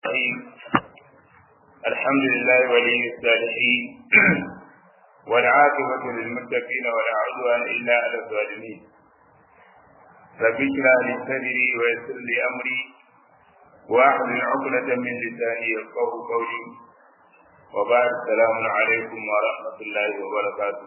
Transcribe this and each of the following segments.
الرحيم الحمد لله ولي الصالحين والعاقبة للمتقين ولا عدوان إلا على الظالمين رب اشرح لي صدري ويسر لي أمري واحلل عقدة من لساني يفقه قولي وبعد السلام عليكم ورحمة الله وبركاته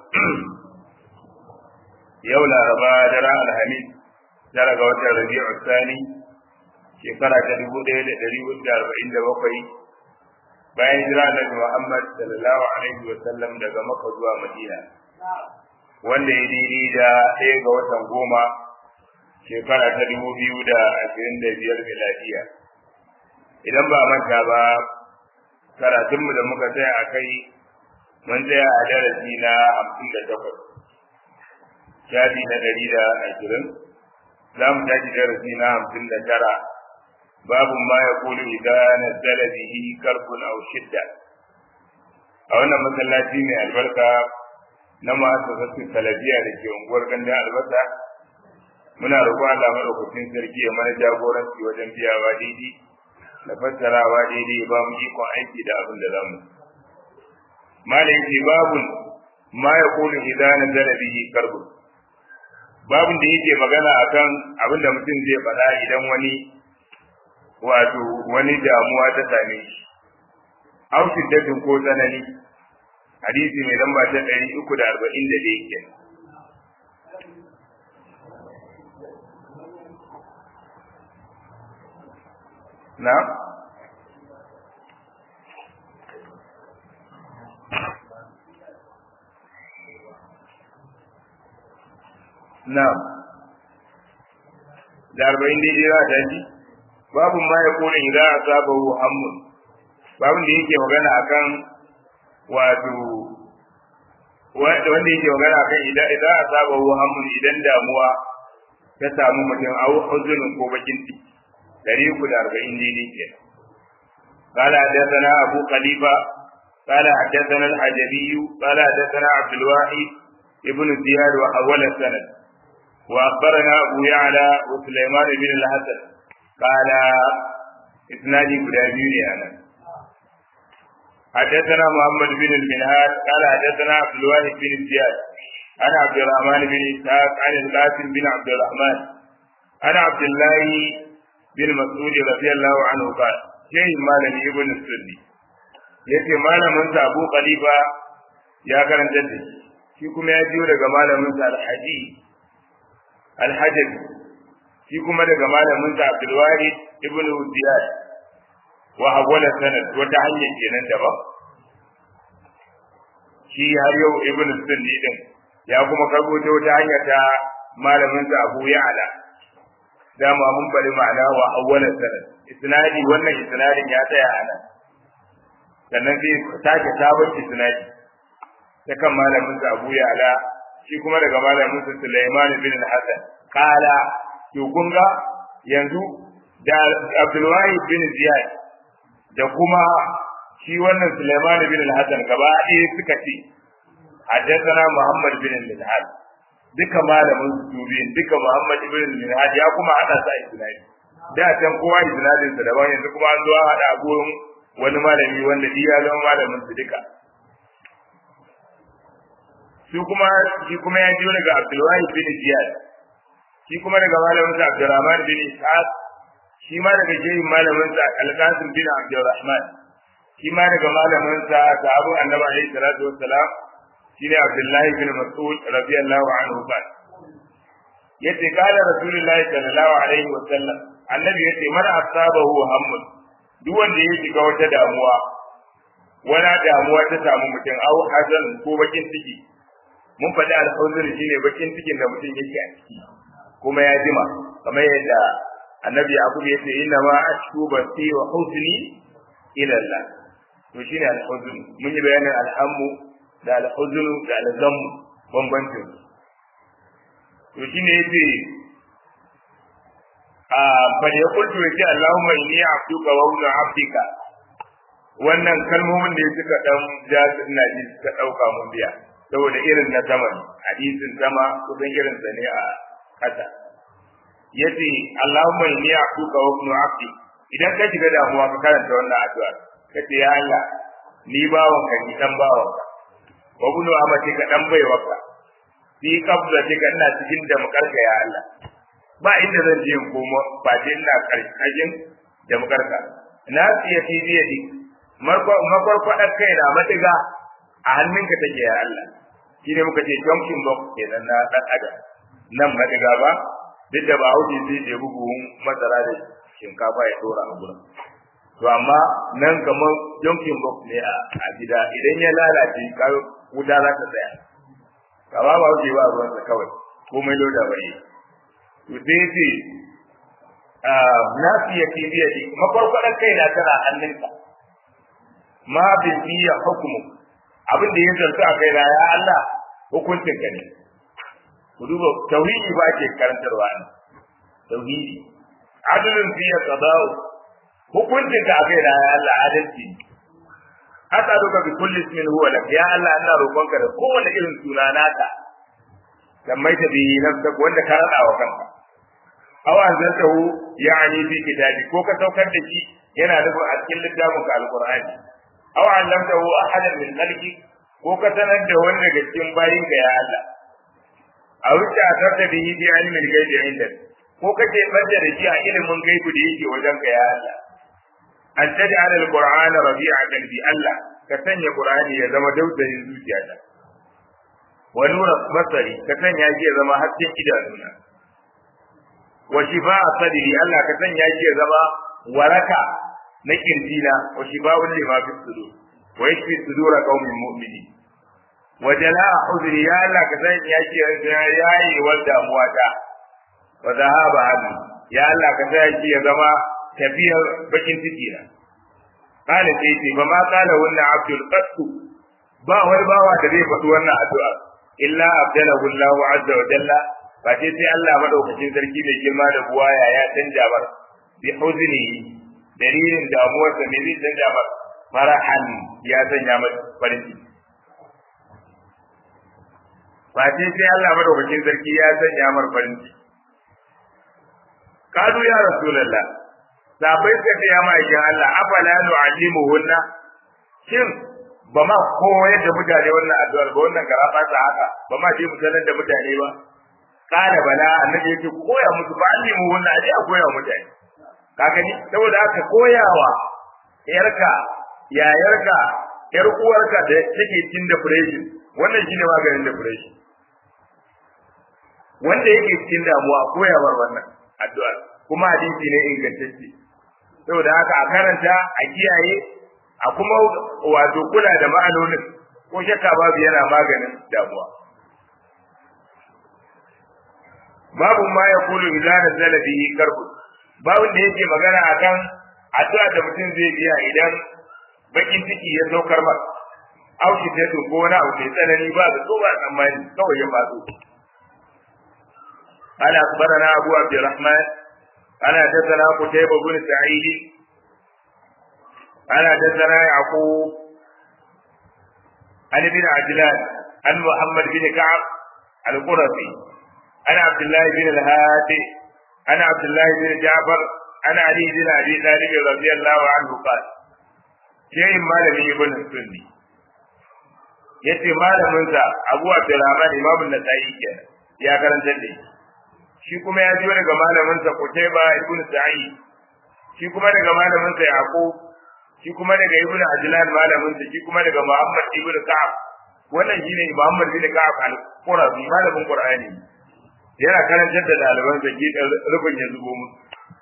يوم الأربعاء درى الحميد درى وتر ربيع الثاني shekara ta dubu ɗaya da ɗari hudu da arba'in da bakwai bayan jira da Muhammad sallallahu alaihi wa sallam daga Makka zuwa Madina wanda ya daidai da ɗaya ga watan goma shekara ta dubu biyu da ashirin da biyar miladiya idan ba manta ba karatunmu da muka tsaya a kai mun tsaya a darasi na hamsin da takwas shafi na ɗari da ashirin za mu tashi darasi na hamsin da tara باب ما يقول إذا نزل به كرب أو شدة a wannan masallaci mai albarka na ma'asasatun talabiya da ke unguwar gandun albasa muna roƙon Allah maɗaukakin sarki ya mana jagoranci wajen biyawa daidai da fassarawa daidai ba mu ikon aiki da abin da zamu malam ce babun ma ya kulu idan nazala bihi karbu babun da yake magana akan abin da mutum zai faɗa idan wani wato wani damuwa ta same shi aw shiddatin ko tsanani hadisi mai lamba ta ɗari uku da arba'in da ɗaya ke na na da arba'in daidai za ta ji babu ma ya kone idan asabahu hammun babun da yake magana akan wato wanda yake magana akan idan idan asabahu hammun idan damuwa ta samu mutum au huzunin ko bakin ciki dari uku da arba'in daidai ke قال حدثنا أبو خليفة قال حدثنا الحجبي قال حدثنا عبد الواحد ابن زياد وأول السند وأخبرنا أبو يعلى وسليمان بن الحسن قال إسنادي قدامي أنا حدثنا محمد بن المنهاد قال حدثنا عبد الواحد بن زياد عن عبد الرحمن بن إسحاق عن القاسم بن عبد الرحمن عن عبد الله بن مسعود رضي الله عنه قال شيء مالني ابن السني yace malamin sa Abu Khalifa ya karanta da shi kuma ya jiyo daga malamin sa Al-Haji Al-Hajabi shi kuma daga malamin sa Abdul Wahid ibn Ziyad wa hawala sanad wata hanyar kenan daban shi har yau ibn Sunni din ya kuma karbo ta wata hanya ta malamin sa Abu Ya'la dama mun bari ma'ana wa hawala sanad isnadi wannan isnadin ya tsaya a nan sannan sai sake sabon isnadi ta kan malamin sa Abu Ya'la shi kuma daga malamin sa Sulaiman bin Hassan kala to kun ga yanzu da Abdulwahid bin Ziyad da kuma shi wannan Sulaiman bin Al-Hasan gaba ɗaya suka ce haddathana Muhammad bin Al-Had duka malamin su biyun duka Muhammad bin Al-Had ya kuma hada sa isnadi da can kowa isnadin sa daban yanzu kuma an zo a hada gurin wani malami wanda shi ya zama malamin su duka su kuma shi kuma ya jiyo daga Abdulwahid bin Ziyad shi kuma daga malamin sa Abdurrahman bin Ishaq shi ma daga jerin malamin sa Al-Qasim bin Abdurrahman shi ma daga malamin sa sahabu Annabi alaihi salatu wassalam shine Abdullahi bin Mas'ud radiyallahu anhu kan yace kala Rasulullahi sallallahu alaihi wasallam annabi yace man asabahu hammun duk wanda ya shiga wata damuwa wani damuwa ta samu mutum au hazan ko bakin ciki mun faɗi alhuzur shine bakin cikin da mutum yake a ciki kuma ya jima kamar yadda annabi yaqub yace inna ma ashku basi wa huzni ila Allah to shine al-huzn mun yi bayanin alhammu da al-huzn da al-gham bambancin to shine yace a bal yaqultu yace Allahumma inni abduka wa ibnu abdika wannan kalmomin da suka dan ja ina ji suka dauka mun biya saboda irin na sama hadisin sama kusan irin sa ne a kasa yace Allahumma inni abduka wa ibnu abdi idan ka shiga damuwa ka karanta wannan addu'a ka ce ya Allah ni bawon ka ni dan bawon ka wa bunu amati ka dan baiwa ka fi qabla ka ina cikin da mukarka ya Allah ba inda zan je in komo ba je ina karkashin da mukarka na tsiya fi biyadi makwarkwadar kai na madiga a hannunka take ya Allah shi ne muka ce junction box kenan na dan adam nan madiga ba duk da ba hauji zai je bugun masara da shinkafa ya dora a gurin to amma nan kamar junction box ne a gida idan ya lalace ka wuta za ta tsaya kama ba hauji ba ruwansa kawai komai loda bai to sai ce na fiye ke biya ne makwarkwadar kai na tana hannunka ma bin biya hukumu abin da ya zarta a kai na ya Allah hukuncin ka ne ku duba tauhidi ba ke karantarwa ne tauhidi adalin biya qada'u hukuncin ka a kai na ya Allah adalci ne asaluka bi kulli ismin huwa lak ya Allah ina roƙonka da kowane irin suna naka dan mai ta bi nafsa wanda ka rada wa kanka aw anzaltahu ya'ni fi kitabi ko ka saukar da shi yana nufin a cikin littafin ka alqur'ani aw allamtahu ahadan min khalqi ko ka sanar da wani daga cikin bayin ka ya Allah aw ta tarda bihi bi ilmi al-ghaibi indak ko kace bada da shi a ilimin gaibu da yake wajen ka ya Allah an taj'al al-qur'ana rabi'a qalbi Allah ka sanya qur'ani ya zama daudayin zuciyata wa nura basari ka sanya shi ya zama hasken idanuna wa shifa'a sadri Allah ka sanya shi ya zama waraka na kirjina wa shifa'un lima fi sudur wa yashfi sudura qaumin mu'minin wa jala'a udri ya Allah ka sanya shi ya yayi wal damuwa ta wa dhahaba hadi ya Allah ka sanya shi ya zama tafiyar bakin ciki na kana sai ce ba ma kana wannan abdul qattu ba wani bawa da zai faɗi wannan addu'a illa abdalahu Allahu azza wa jalla ba sai sai Allah madaukakin sarki mai girma da buwaya ya canja mar bi huzni dalilin damuwar sa ne zai canja mar farahan ya sanya mar farin ciki ba sai sai Allah madaukakin sarki ya sanya mar farin ciki kadu ya rasulullah sabai suka ce ya ma'aikin Allah afala nu'allimu hunna shin ba ma koyar da mutane wannan addu'ar ba wannan garaba ta haka ba ma je mu sanar da mutane ba kana bala annabi yake koya musu ba allimu hunna aje a koya mutane ka gani saboda haka koyawa yarka yayarka yar uwarka da take cikin depression wannan shine maganin depression wanda yake cikin damuwa koyawar wannan addu'a kuma hadisi ne ingantacce saboda haka a karanta a kiyaye a kuma wato kula da ma'anonin ko shakka babu yana maganin damuwa babu ma ya kulu idza nazala bihi karbu babu da yake magana akan addu'a da mutum zai biya idan bakin ciki ya saukar masa auki da to ko wani abu mai tsanani ba da so ba tsammani kawai ya faɗo قال أخبرنا أبو عبد الرحمن قال حدثنا قتيبة بن سعيد قال حدثنا يعقوب عن ابن عجلان عن محمد بن كعب القرظي عن عبد الله بن الهادي عن عبد الله بن جعفر عن علي بن ابي طالب رضي الله عنه قال شيء مالك ابن السني yace malaminsa Abu Abdurrahman Imam An-Nasa'i kenan ya karanta da shi shi kuma ya ji daga malaminsa Qutayba ibn Sa'id shi kuma daga malaminsa Yaqub shi kuma daga Ibn Ajlan malaminsa shi kuma daga Muhammad ibn Ka'ab wannan shine Muhammad ibn Ka'ab al-Qurazi malamin Qur'ani yana karantar da ɗaliban sa ki rubun ya zubo musu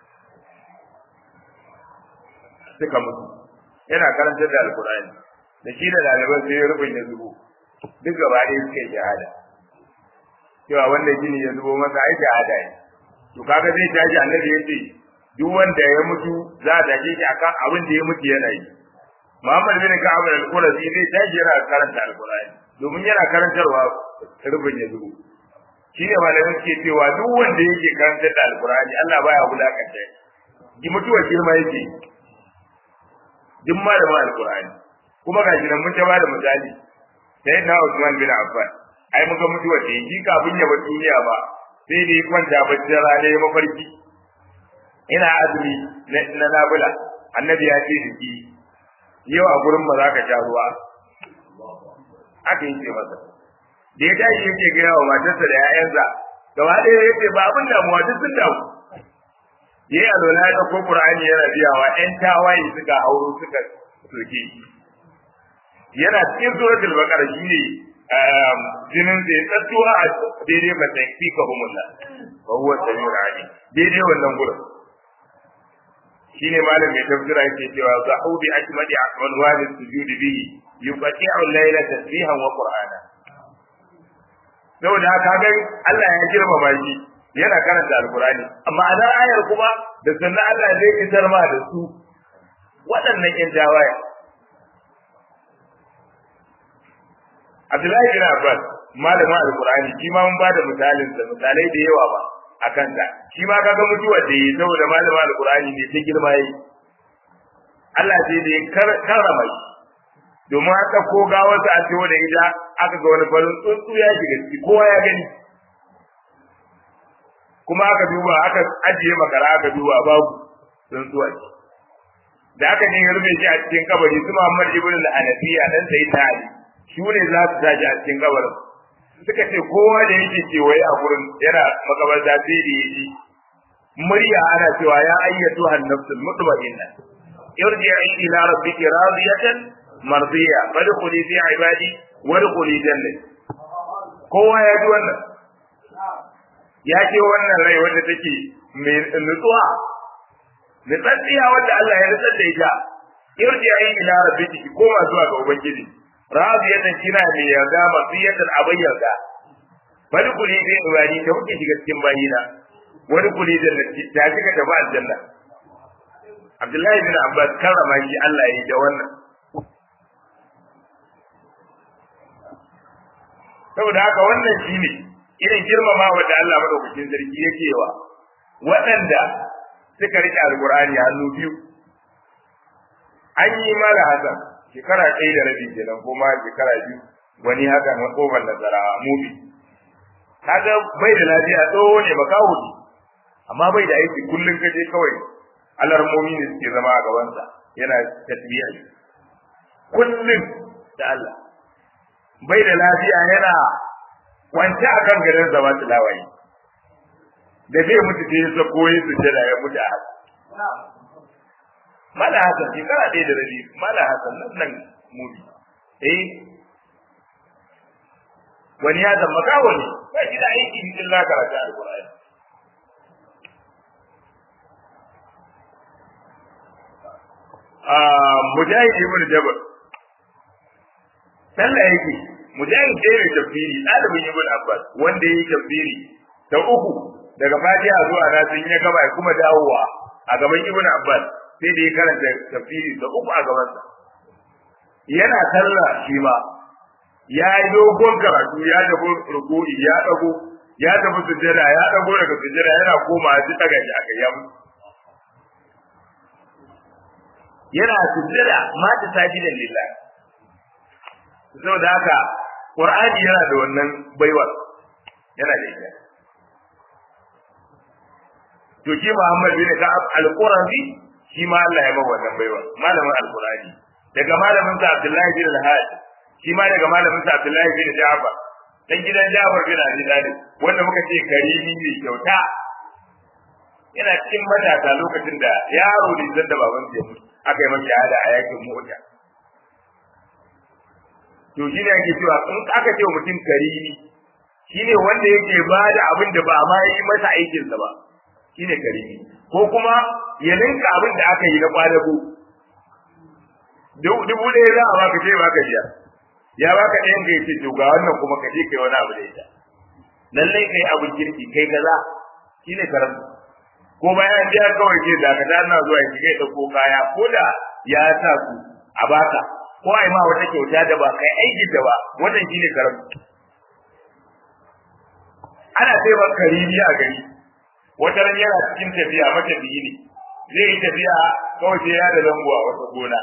suka mutu yana karantar da Al-Qur'ani da shi da ɗaliban sai rubun ya zubo duk gaba ɗaya suka yi shahada cewa wanda gini ya zubo masa ai shahada ne to kaga zai tashi annabi ya ce duk wanda ya mutu za a tashi shi akan abin da ya mutu yana yi Muhammad bin Ka'ab al-Qurazi zai tashi yana karanta al-Qur'ani domin yana karantarwa rubin ya zubo shi ne malamin ke cewa duk wanda yake karantar da al-Qur'ani Allah baya wulakanta shi mutuwa girma yake duk malamin al-Qur'ani kuma ga shi nan mun ta bada misali sai na Usman bin Affan ai muka mutuwa ce shi kafin ya bar duniya ba sai da ya kwanta bacci rana ya mafarki ina azumi na nabula annabi ya ce da yau a gurin ba za ka sha ruwa aka yi ce masa da ya tashi yake gaya wa matarsa da 'ya'yansa gaba ɗaya ya ce ba abin damuwa duk sun damu ya yi alwala ya ɗauko ƙur'ani yana biyawa ‘yan tawaye suka hauro suka soke yana cikin suratul baqara shi ne jinin da ya tsattu a daidai ba sai fi ka humulla ba huwa samiul alim daidai wannan gurin shine malam mai tafsira yake cewa zahu bi akmadi unwan sujud bihi yuqati'u al-layla tasbihan wa qur'ana saboda haka ga Allah ya girmama shi yana karanta alqur'ani amma a ayar kuma da sannan Allah zai fitar ma da su waɗannan yan jawaya Abdullahi bin Abbas malamin alqur'ani shi ma mun bada misalin sa misalai da yawa ba akan ta shi ma kaga mutuwa da yi saboda malamin alqur'ani ne ta girma yi Allah sai da ya karrama shi domin haka ko gawarsa a ciwo da ita aka ga wani farin tsuntsu ya shiga ciki kowa ya gani kuma aka duba aka ajiye makara aka duba babu tsuntsuwa ce da aka ne ya rufe shi a cikin kabari su Muhammad ibn al-Hanafiya dan sai ta Ali shi ne za su tashi a cikin kabarin suka ce kowa da yake kewaye a gurin yana makabarta sai da yaji murya ana cewa ya ayyatu an-nafsul mutma'inna irji'i ila rabbiki radiyatan mardiya fadkhuli fi ibadi wadkhuli jannati kowa ya ji wannan ya ce wannan rai wanda take mai nutsuwa nutsatsiya wanda Allah ya nutsar da ita irji'i ila rabbiki koma zuwa ga ubangiji radiyatan kina mai yarda masiyatan abayyarka fadkhuli fi ibadi ta muke shiga cikin bayina wadkhuli jannati ta shiga ta ba aljanna Abdullahi bin Abbas karrama shi Allah ya yi da wannan saboda haka wannan shine irin girmama wanda Allah madaukakin sarki yake wa waɗanda suka rike alqur'ani hannu biyu an yi mala hasan shekara ɗaya da rabi kenan ko ma shekara biyu wani haka na kofar nasara mubi kaga bai da lafiya tsoho ne makaho ne amma bai da aiki kullum kaje kawai alarmomi ne suke zama a gabansa yana tasbiya kullum da Allah bai da lafiya yana kwance a kan garin zama tilawayi da zai mutu sai ya sako ya su jira ya mutu a haka mala hasan shekara ɗaya da rabi mala hasan nan nan mubi eh wani ya zama kawo ne ba shi da aiki in la karatu alqur'ani mujahid ibn jabal sallah yake mujahid sai mai tafsiri ɗalibin ibn abbas wanda yayi tafsiri ta uku daga fatiha zuwa na sun ya gaba kuma dawowa a gaban ibn abbas sai da ya karanta tafsiri ta uku a gaban sa yana sallah shi ma ya yi dogon karatu ya tafi ruku'i ya dago ya tafi sujjada ya dago daga sujjada yana koma ji daga shi aka ya mutu yana sujjada mata sajidan lillah saboda haka qur'ani yana da wannan baiwa yana da ita to shi Muhammad bin Ka'ab al-Qurazi shi ma Allah ya ba wannan baiwa malamin al-Qur'ani daga malamin sa Abdullahi bin al-Hajj shi ma daga malamin sa Abdullahi bin Ja'far dan gidan Ja'far bin Abi Talib wanda muka ce karimi ne kyauta yana cikin matasa lokacin da yaro ne zan da baban ya mutu aka yi masa shahada a yakin mota to shi ne ake cewa in aka ce mutum karimi shine wanda yake ba da abin da ba ma yi masa aikinsa ba shine karimi ko kuma ya ninka abin da aka yi na kwadago dubu ɗaya za a baka ce baka biya ya baka ɗayan ka yace to ga wannan kuma ka je kai wani abu da ita lallai kai abin kirki kai kaza shine karatu ko bayan biya kawai ce da ka na zuwa ya shiga ya ɗauko kaya ko da ya sa su a baka ko ai ma wata kyauta da ba kai aikin da ba wannan shine karatu ana sai ba karimi a gari wata ran yana cikin tafiya matafiyi ne zai yi tafiya kawai sai ya da zango a wata gona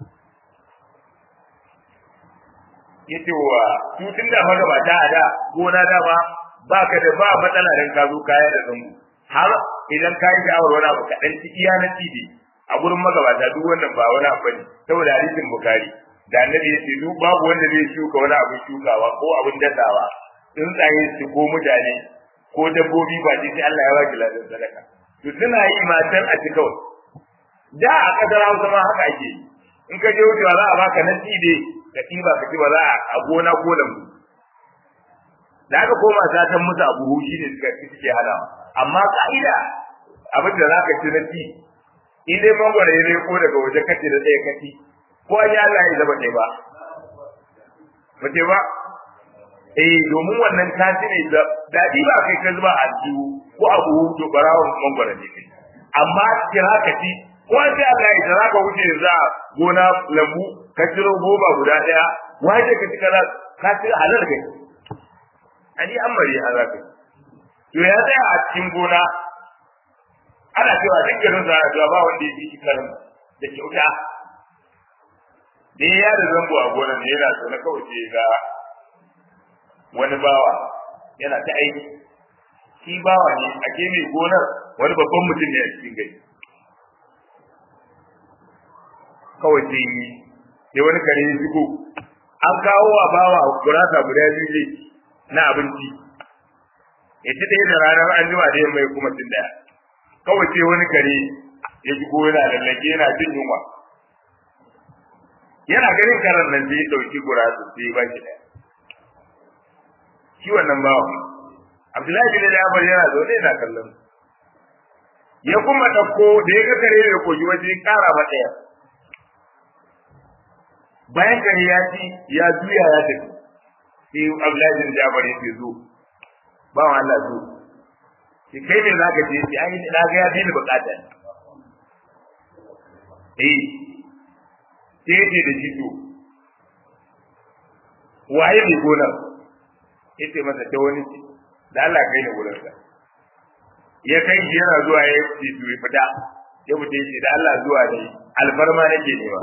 yace wa tutun da magabata a da gona da ba baka da ba matsala dan ka zo kaya da zango har idan ka yi sha'awar wani abu kaɗan ci iya na cibi a gurin magabata duk wannan ba wani abu ne saboda hadisin bukari da annabi ya ce duk babu wanda zai shuka wani abin shukawa ko abin dasawa tsuntsaye su ko mutane ko dabbobi ba sai Allah ya baki ladan sadaka to suna yi matan a ci kawai da a kasar Hausa ma haka ake yi in ka je wucewa za a baka na tsibe ka ɗiba ka ci ba za a gona ko lambu da aka koma satan musu abu hushi ne suka ci suke hana amma ka'ida abin da za ka ci na ci in dai mangwara ya ko daga waje kace da tsaye kaci ko an yi Allah ya zaba ɗaya ba ba ce ba eh domin wannan kaci ne da daɗi ba kai ka zuba a jiwu ko abu to barawon mangwara ne kai amma kira ka ci ko an sai Allah ya za ka wuce za gona lambu ka ciro goma guda ɗaya waje ka ci kaza ka ci halal kai ani an bari an zaka to ya tsaya a cikin gona ana cewa duk garin sa cewa ba wanda ya fi karin da kyauta da ya da zango a gonar ne yana so na kawai ce ga wani bawa yana ta aiki shi bawa ne a ke mai gonar wani babban mutum ne a cikin gari kawai sai yi sai wani kare ya shigo an kawo wa bawa gurasa guda biyu ne na abinci ya ci ɗaya da ranar an jima da yamma ya kuma cin ɗaya kawai sai wani kare ya shigo yana lallake yana jin yunwa yana ganin karan nan sai ya ɗauki gurasa sai ya ba shi ɗaya shi wannan bawa Abdullahi bin Jabir yana zaune yana kallon ya kuma ɗauko da ya ga kare da koyi waje ƙara ma ɗaya bayan kare ya ci ya juya ya tafi sai Abdullahi bin Jabir ya ce zo ba wa Allah zo ki kai me zaka je ki ai na ga ya bi ni bukata eh sai ce da shi to waye mai gonar yace masa ta wani ce da Allah kai ni gurin sa ya kai shi yana zuwa ya ce to ya fita ya fita ya ce da Allah zuwa ne alfarma nake nema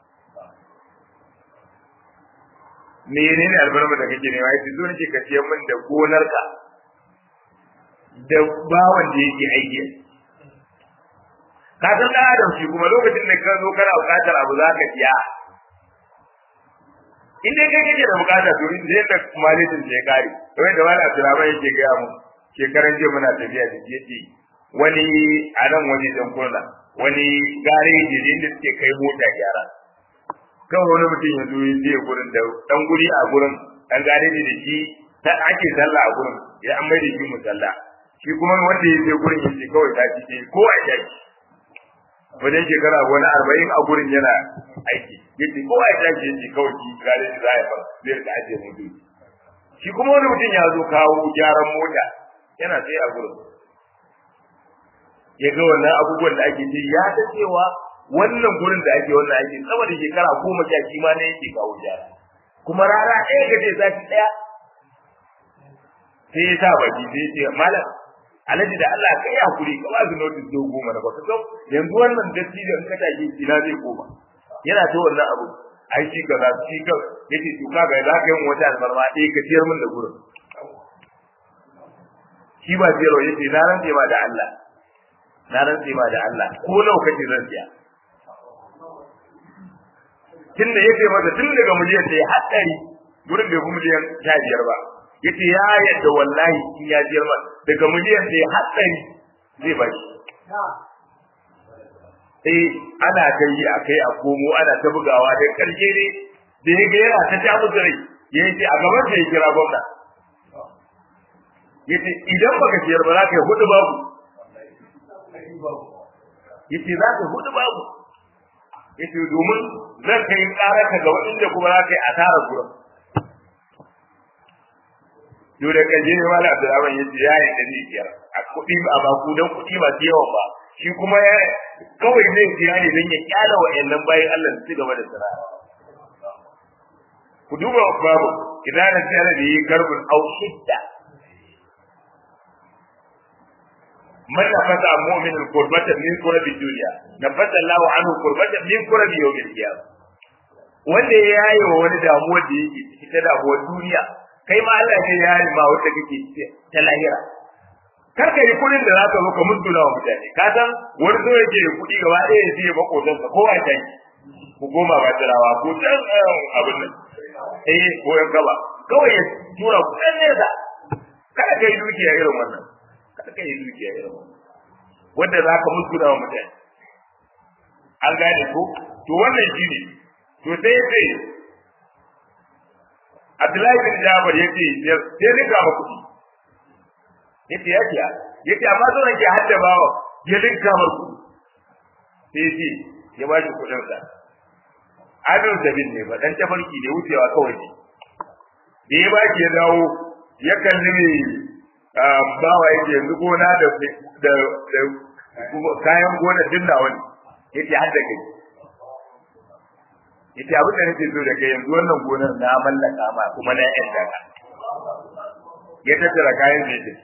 menene alfarma da kake nema yace zo nake ka ciyar min da gonarka da bawan da yake aiki ka san da adam shi kuma lokacin da ka zo kana bukatar abu za ka siya in dai kai kake da bukata to in dai da malitin sai kare kamar da wani Abdulrahman yake gaya mu shekaran jiya muna tafiya da yace wani a nan wani dan kurna wani gareji ne inda suke kai mota gyara kan wani mutum ya zo ya gurin da dan guri a gurin dan gareji da shi ta ake sallah a gurin ya an mai da shi musalla shi kuma wanda ya je gurin ya ce kawai ta ci ko a shaki wajen shekara wani arba'in a gurin yana aiki yace ko a shaki yace kawai shi gareji za ya fara zai rika ajiye mutu shi kuma wani mutum ya zo kawo gyaran mota yana tsaye a gurin ya ga wannan abubuwan da ake ce ya ta cewa wannan gurin da ake wannan ake sama da shekara goma sha shi ma ne yake kawo gyara kuma rana ɗaya ga ce sati ɗaya sai ya sa baki sai ya ce malam alhaji da Allah ka yi hakuri ka ba su notice do goma na baka sau yanzu wannan datti da in ka tashi ina zai koma yana ta wannan abu ai shi ka za shi ka yace to kaga za ka yi wata alfarma ɗaya ka ciyar min da gurin shi ba ciyarwa yace na rantse ma da Allah na rantse ma da Allah ko nawa kace zan siya tun da yake masa tun daga miliyan ɗaya har ɗari gurin bai fi miliyan sha biyar ba yace ya yadda wallahi in ya jiyar ma daga miliyan ɗaya har ɗari zai ba shi eh ana ta yi a kai a komo ana ta bugawa da ƙarshe ne da ya ga yana ta ta musu rai ya ce a gaban sa ya kira gwamna ya ce idan baka ciyar ba za ka yi hudu babu ya ce za ka yi hudu babu ya ce domin zan kai ƙara ka ga waɗanda kuma za ka yi asarar gurin yau da kan jini wani abdurrahman ya ce ya yi ɗari biyar a kuɗi a baku don kuɗi masu yawan ba shi kuma ya kawai zai siya ne don ya kyala wa'annan bayan Allah su gaba da sana'a ku duba babu idan na tsara da yi garbin au shidda man nafasa mu'minin qurbatan min qurbi dunya nafasa Allahu anhu qurbatan min qurbi yawmil qiyamah wanda ya yaye wa wani damuwar da yake ciki ta damuwar duniya kai ma Allah ne ya yi ma wanda kake ta lahira kar ka yi kuɗin da za ka zo ka mutuna wa mutane ka san wani so yake da kuɗi gaba ɗaya ya siya makotansa kowa ya tashi ku goma ba tirawa ko can abin nan eh ko yan gaba kawai ya tura ku ɗan nesa kada ka yi dukiya irin wannan kada ka yi dukiya irin wannan wanda za ka mutuna wa mutane an gane ko to wannan shi ne to sai ya ce Abdullahi bin Jabir ya ce sai rinka ma kuɗi yace ya kiya yace amma zo nake hadda bawa ya rinka ma kuɗi sai ya ce ya ba shi kuɗin sa abin sabin ne ba dan tafarki ne wucewa kawai ne da ya ba shi ya dawo ya kalli mai bawa yake yanzu gona da da kayan gona dinna wani yace hadda kai yace abin da nake so da kai yanzu wannan gonar na mallaka ma kuma na yan daga ya tattara kayan da yake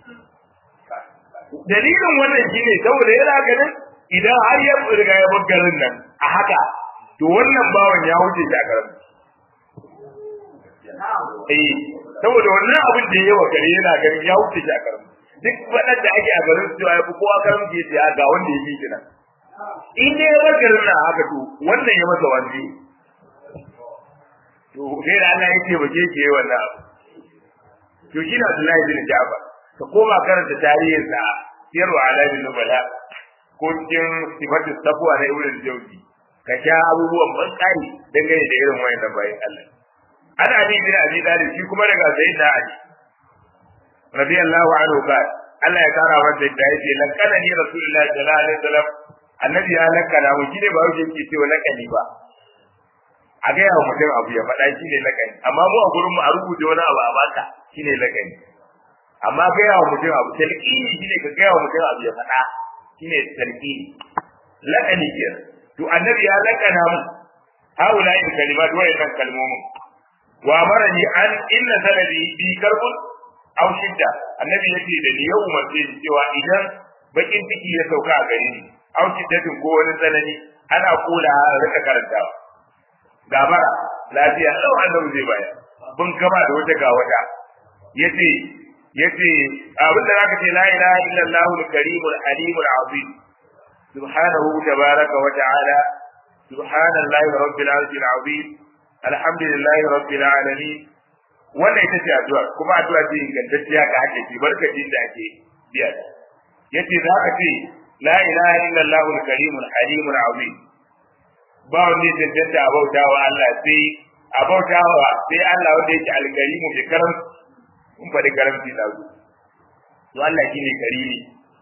dalilin wannan shine saboda yana ganin idan har ya riga ya bar garin nan a haka to wannan bawan ya wuce shi a garin eh saboda wannan abin da yawa gare yana ganin ya wuce shi a garin duk faɗar da ake a garin su ya fi kowa karin ke ce ga wanda ya fi kina in dai ya bar garin nan haka to wannan ya masa wani to sai da Allah ya ce ba ke ke wannan abu to shi na Abdullahi bin Ja'far ka koma karanta tarihin sa sirru alamin nubala ko cikin sifatu taqwa na Ibn Jawzi ka sha abubuwan ban tsari dangane da irin wayannan bayan Allah ana Ali bin Abi Talib shi kuma daga Sayyidina Ali radiyallahu anhu ba Allah ya kara masa da yake lakana ni Rasulullahi sallallahu alaihi wasallam annabi ya lakana mu shi ne ba wuce yake cewa lakani ba a gaya wa mutum abu ya faɗa shi ne lakani amma mu a gurin mu a rubuta wani abu a baka shi ne lakani amma gaya wa mutum abu talqini shi ne ka gaya wa mutum abu ya faɗa shi ne talqini lakani ke to annabi ya lakana mu haula in kalimat wa in kalmomin wa amarani an inna sanadi bi karbun aw shidda annabi yace da ni yau mace cewa idan bakin ciki ya sauka a gare ni aw shiddatin ko wani tsanani ana kula rika karantawa gabara lafiya lau annabi zai bayar bin gama da wata ga wata yace yace abinda zaka ce la ilaha illallah al-karim al-alim al-azim subhanahu tabaraka wa ta'ala subhanallahi rabbil arshil azim alhamdulillahi rabbil alamin wannan ita ce addu'a kuma addu'a ce ingantacciya ga ake ci barkatin da ake biya yace zaka ce la ilaha illallah al-karim al-alim al-azim ba wanda ya cancanta a bauta wa Allah sai a bauta wa sai Allah wanda yake alkarimu mai karam kun faɗi karamci na zu to Allah shine karimi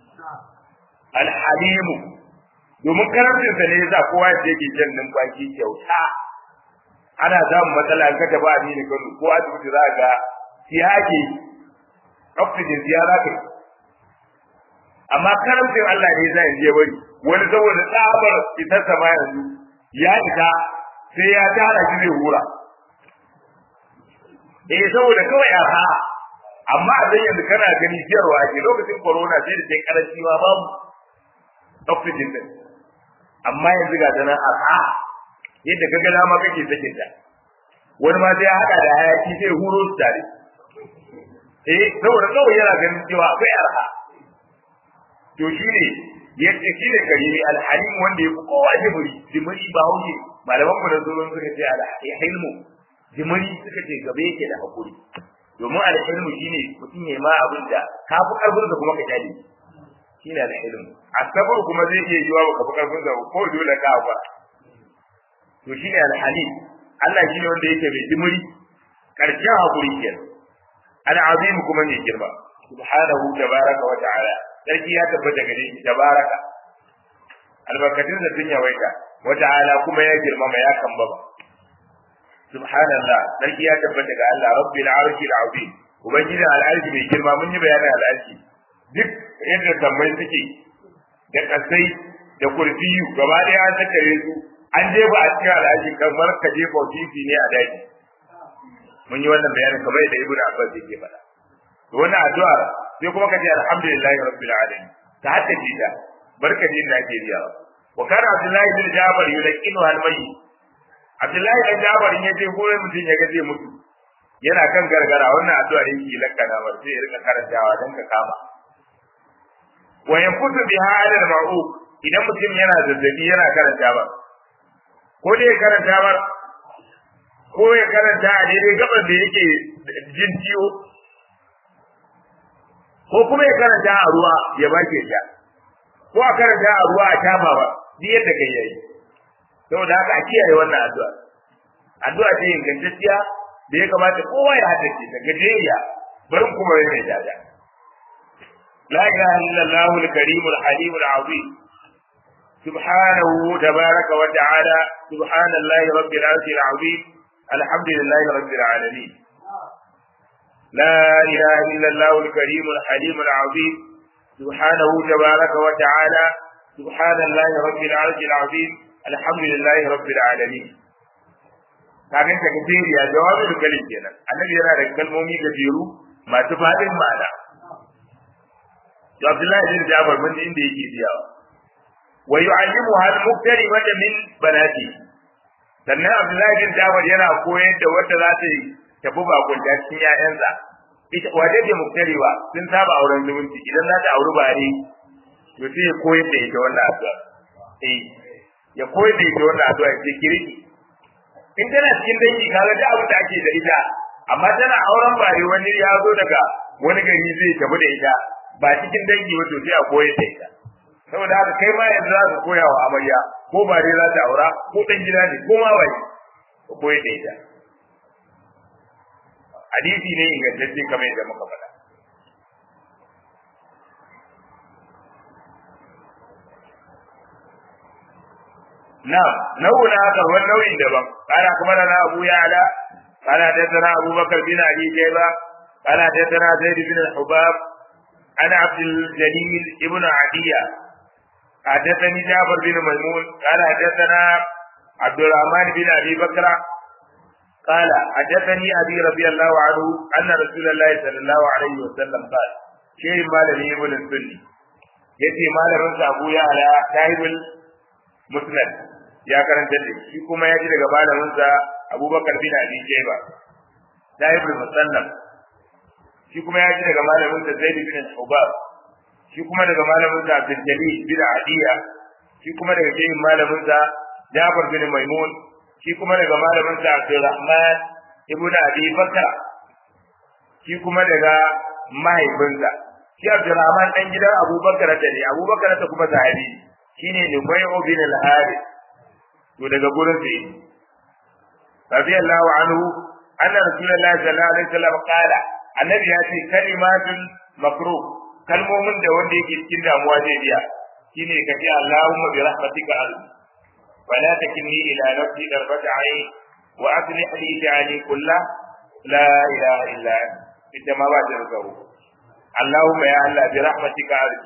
alhalimu domin karamcin sa ne yasa kowa ya yake jan numfashi kyauta ana samun matsala an kata ba a nini kano ko asibiti za ga siyage oxygen ziyara kai amma karamcin Allah ne zai je bari wani saboda tsabar fitar sama yanzu ya fita sai ya tara shi zai hura eh saboda kawai arha amma a yanzu kana gani siyarwa ake lokacin corona sai da sai karanci ma babu oxygen din amma yanzu ga tana arha yadda kaga dama kake sakin ta wani ma sai ya hada da hayaki sai huro su tare eh saboda kawai yana ganin cewa akwai arha to shine yace shi ne karimi alhalim wanda ya fi kowa jimiri jimiri ba hauke malaman mu da zuwan suka ce alhilmu jimiri suka ce gabe yake da hakuri domin alhilmu shine mutum ya ma abin da ka fi karfin da kuma ka kyale shine alhilmu asabar kuma zai iya yiwa ka fi karfin da ko dole ka ba to shine alhalim Allah shine wanda yake mai jimiri karshen hakuri kenan al'azim kuma ne girma subhanahu tabaraka wa ta'ala sarki ya tabbata gare shi tabaraka albarkatun da sun yawaita wa ta'ala kuma ya girmama ya kambaba subhanallah sarki ya tabbata ga Allah rabbil arshil azim ubangiji al'arshi mai girma mun yi bayanin al'arshi duk yadda sammai suke da kasai da kurfiyu gaba ɗaya an tattare su an jefa a cikin al'arshi kamar ka jefa titi ne a daji mun yi wannan bayanin kamar yadda ibnu abbas yake faɗa wannan addu'ar sai kuma ka ce alhamdulillahi rabbil alamin ta hadda ta barka din da ake riyawa wa kana abdullahi bin jabir yulqinu al mayyit abdullahi bin jabir ya ce ko mutum ya ga zai mutu yana kan gargara wannan addu'a da yake lakkana ba sai ya rika karantawa dan ka kama wa yanfutu biha ala al-ma'uq idan mutum yana zazzabi yana karanta ba ko dai ya karanta ba ko ya karanta a daidai gaban da yake jin ciwo ko kuma ya karanta a ruwa ya bake sha ko a karanta a ruwa a tama ba duk yadda kai yayi saboda haka a kiyaye wannan addu'a addu'a ce ingantacciya da ya kamata kowa ya haddace ta gajeriya bari kuma ya mai dada la ilaha illallah al-karim al-halim al-azim سبحانه تبارك وتعالى سبحان الله رب العرش العظيم الحمد لله رب العالمين لا إله إلا الله الكريم الحليم العظيم سبحانه تبارك وتعالى سبحان الله رب العرش العظيم الحمد لله رب العالمين kafin ta gaje ya jawabin da kalin kenan annabi yana da kalmomi gajeru masu fadin ma'ana to Abdullahi bin Jabir mun inda yake biyawa wa yu'allimuha al-muqtari wa min banati sannan Abdullahi bin Jabir yana koyar da wanda za ta tafi bakon da cikin ƴaƴansa ita waje ce muqtari ba sun saba auren zumunci idan za ta auri bare to sai ya koyar da ita wannan addu'a eh ya koyar da ita wannan addu'a sai kirki in tana cikin dangi kaga da abin da ake da ita amma tana auren bare wani ya zo daga wani gari zai tafi da ita ba cikin dangi ba to sai a koyar da ita saboda haka kai ma yanzu za ka koya wa amarya ko bare za ta aura ko dan gida ne ko ma bai ka koyar da ita hadisi ne ingantacce kamar yadda muka faɗa نعم نوع آخر والنوع دبم قال أخبرنا أبو يعلى قال حدثنا أبو بكر بن أبي شيبة قال حدثنا زيد بن الحباب أنا عبد الجليل ابن عدية حدثني جعفر بن ميمون قال حدثنا عبد الرحمن بن أبي بكر قال حدثني أبي رضي الله عنه أن رسول الله صلى الله عليه وسلم قال شيء ما لم ابن السني يتي ما لم أبو يعلى صاحب المسند ya karanta da shi kuma ya ji daga malaminsa abubakar bin abi shayba da ibn musallam shi kuma ya ji daga malaminsa zaid bin hubab shi kuma daga malaminsa abdul jalil bin adiya shi kuma daga shehin malaminsa jafar bin maimun shi kuma daga malaminsa abdurrahman ibn abi bakr shi kuma daga mahaifinsa shi abdurrahman dan gidan abubakar da ne abubakar ta kuma sahabi shine nubayyu bin al-harith to daga gurin sa yi radiyallahu anhu anna rasulullahi sallallahu alaihi wasallam qala annabi ya ce kalimatul makruh kalmomin da wanda yake cikin damuwa zai biya shine ka ce Allahumma bi rahmatika arzi wala takilni ila nafsi darbata ayn wa aslih li sha'ani kullah la ilaha illa anta ita ma ba ta rukawo Allahumma ya Allah bi rahmatika arzi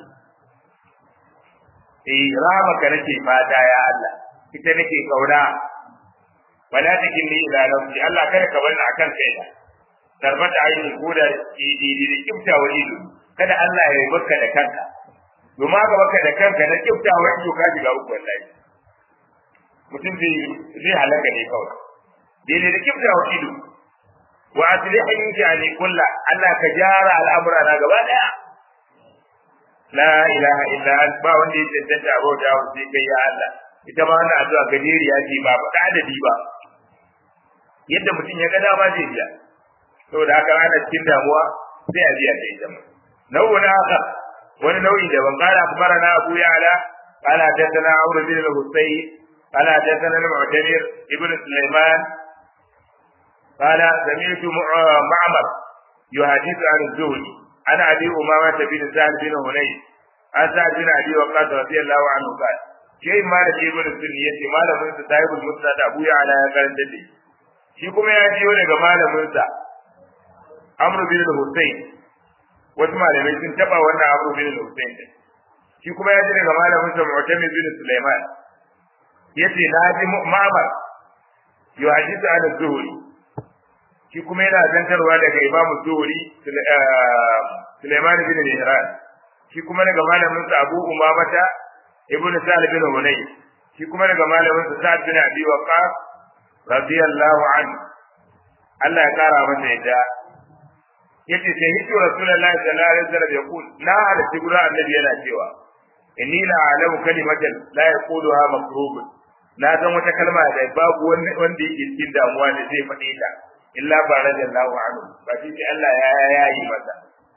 eh rahmaka nake fata ya Allah ita nake kauna wala takinni ila nafsi Allah kada ka bani akan kaina tarbata ayin koda idi da kifta wa ido kada Allah ya yi baka da kanka domin ga baka da kanka na kifta wa ido ka shiga uku wallahi mutum zai zai halaka ne kawai daidai da kifta wa ido wa aslihin sha'ani kulla Allah ka jara al'amura na gaba daya la ilaha illa anta ba wanda ya tantance abota sai kai ya Allah ita ma wannan addu'a gajeriya ce ba faɗa adadi ba yadda mutum ya ga dama zai biya saboda haka ana cikin damuwa sai a biya da ita ma nau'u na haka wani nau'i da ban kara akbara na abu ya'ala قال حدثنا عمرو بن الحسين قال حدثنا المعتمر ابن سليمان قال سمعت معمر يحدث عن الزهري عن ابي امامه بن سعد بن هنيس عن سعد بن ابي وقاص رضي الله عنه قال shi malam ibn sunni yace malamin sa sahibul musnad abu ya ala ya karanta da shi kuma ya jiyo daga malamin sa amr bin husayn wasu malamai sun taba wannan amr bin husayn shi kuma ya ji daga malamin sa mu'tamid bin sulaiman yace na ji ma'mar yuhadithu an az-zuhri shi kuma yana zantarwa daga imamu zuhri sulaiman bin mihran shi kuma daga malamin sa abu umamata ibn Sa'd bin Hunay shi kuma daga malamin sa Sa'd bin Abi Waqqas radiyallahu anhu Allah ya kara masa yadda yace sai hito rasulullahi sallallahu alaihi wasallam ya kul na halatti gurin annabi yana cewa inni la alamu kalimatan la yaquluha makrubun na san wata kalma da babu wanda wanda yake cikin damuwa da zai faɗe ta illa ba radiyallahu anhu ba shi sai Allah ya yayi masa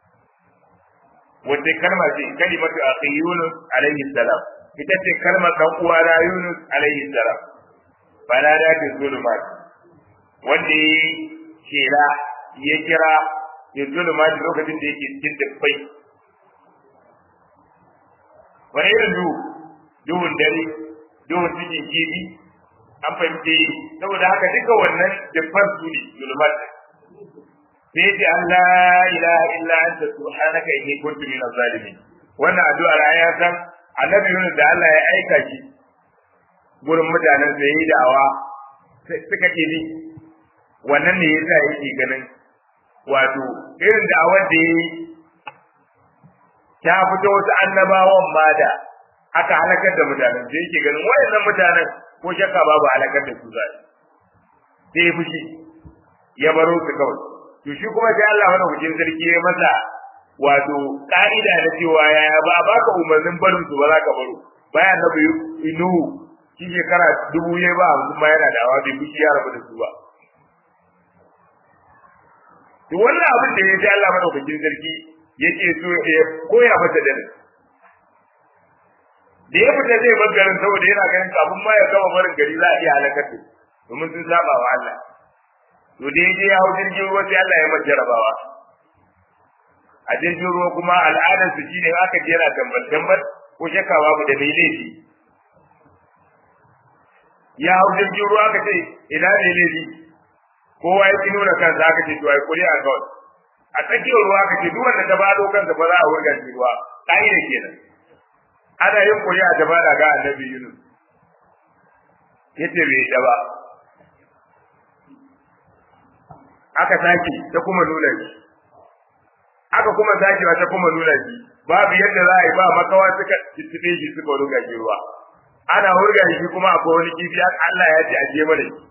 wata kalma ce kalimatu akhi Yunus alaihi salam ita ce kalmar dan uwa na Yunus alaihi salam bana da ke zulumat wanda ya kira ya kira ya zulumat lokacin da yake cikin dubbai wani irin duhu duhun dare duhun cikin kibi an fahimce saboda haka duka wannan dubban su ne zulumat sai ce Allah ilaha illa anta subhanaka inni kuntu min zalimin wannan addu'ar ya san annabi Yunus da Allah ya aika shi gurin mutanen da yayi da'awa suka ke ni wannan ne yasa yake ganin wato irin da'awar da yayi ta fito wasu annabawan ma da aka halakar da mutanen da yake ganin wayannan mutanen ko shakka babu halakar da su zai sai ya fushi ya baro su kawai to shi kuma sai Allah wani hujin sarki ya masa wato ka'ida da cewa ya ba a baka umarnin barin su ba za ka baro bayan na biyu inu shi shekara dubu ya ba hamsin ma yana da bai fushi ya rabu da su ba to wannan abin da ya ji Allah madaukakin sarki yake so ya koya masa da da ya fita zai bar garin saboda yana ganin kafin ma ya gama barin gari za a iya halakar da domin sun saba wa Allah to da ya je ya hau jirgin ruwa sai Allah ya masa jarabawa a jirgin ruwa kuma al'adar su shine aka je yana tambal tambal ko shakka babu da mai laifi ya hau jirgin ruwa aka ce ina ne laifi kowa ya ki nuna kansa aka ce to ai kuri a kawai a tsakiyar ruwa aka ce duk wanda ta bado kansa ba za a wurga shi ruwa ka'ida kenan ana yin kuri a gaba da ga annabi Yunus yace bai da ba aka sake ta kuma nuna shi aka kuma sakewa ta kuma nuna shi babu yadda za a yi ba makawa suka tuttube shi suka ruga shi ruwa ana hurga shi kuma akwai wani kifi Allah ya ce a je mana shi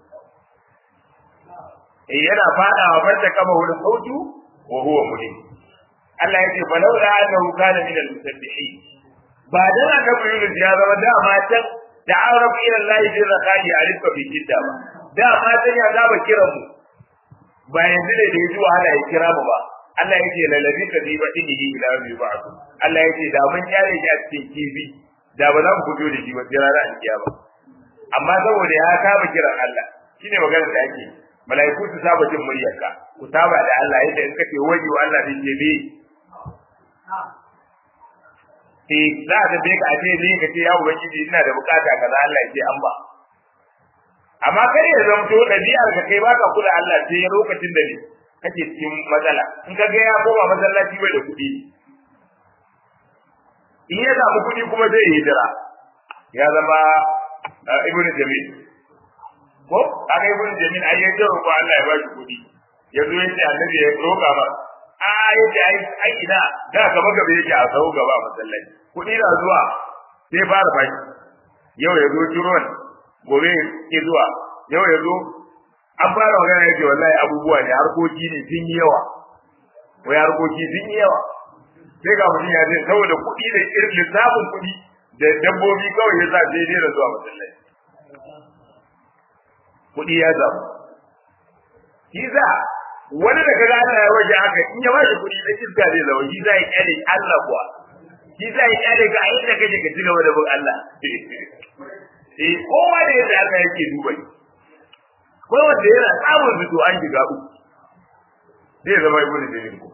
eh yana fada wa farta kama wani sautu wa huwa mulim Allah ya ce fa laula annahu kana min al-musabbihin ba dan annabi Yunus ya zama dama can da arab ila Allah bi rakai alifka bi jidda ba dama can ya zaba kiran mu ba yanzu ne da ya ji wahala ya kira mu ba Allah ya ce lalabi ka bi badinihi ila bi ba'd Allah ya ce da mun kyale shi a cikin kifi da ba za mu fito da shi ba sai ranar alkiyama amma saboda ya saba kiran Allah shine magana da ake mala'iku su saba jin muryarka ku saba da Allah yadda in kace waje wa Allah zai ce bi eh za ka be ka ce ni ka ce ya ubangiji ina da bukata kaza Allah ya ce an ba amma kar ya zamto ɗabi'ar ka kai baka kula Allah sai lokacin da ne kake cikin matsala in ka ga ya koma masallaci bai da kuɗi in ya samu kuɗi kuma zai yi hijira ya zama ibn jamil ko aka ibn jamil ai ya jaro ko Allah ya ba shi kuɗi ya zo yace annabi ya roƙa ba a yace ai ai ina da gaba gaba yake a sau gaba a masallaci kuɗi na zuwa sai fara fashi yau ya zo turon gobe ke zuwa yau ya zo an fara magana yake wallahi abubuwa ne harkoki ne sun yi yawa wai harkoki sun yi yawa sai ga mutum ya ce saboda kuɗi da irin lissafin kuɗi da dabbobi kawai ya sa sai dai da zuwa masallaci kuɗi ya samu shi za wani da kaga Allah ya waje haka in ya bashi kuɗi da iska zai zama shi za ya kyale Allah kuwa shi za ya kyale ka a inda kake ka ci gaba da bin Allah eh kowa da yadda Allah yake duba shi ko wanda yana samun zuto an shiga uku zai zama ibnu jarir ko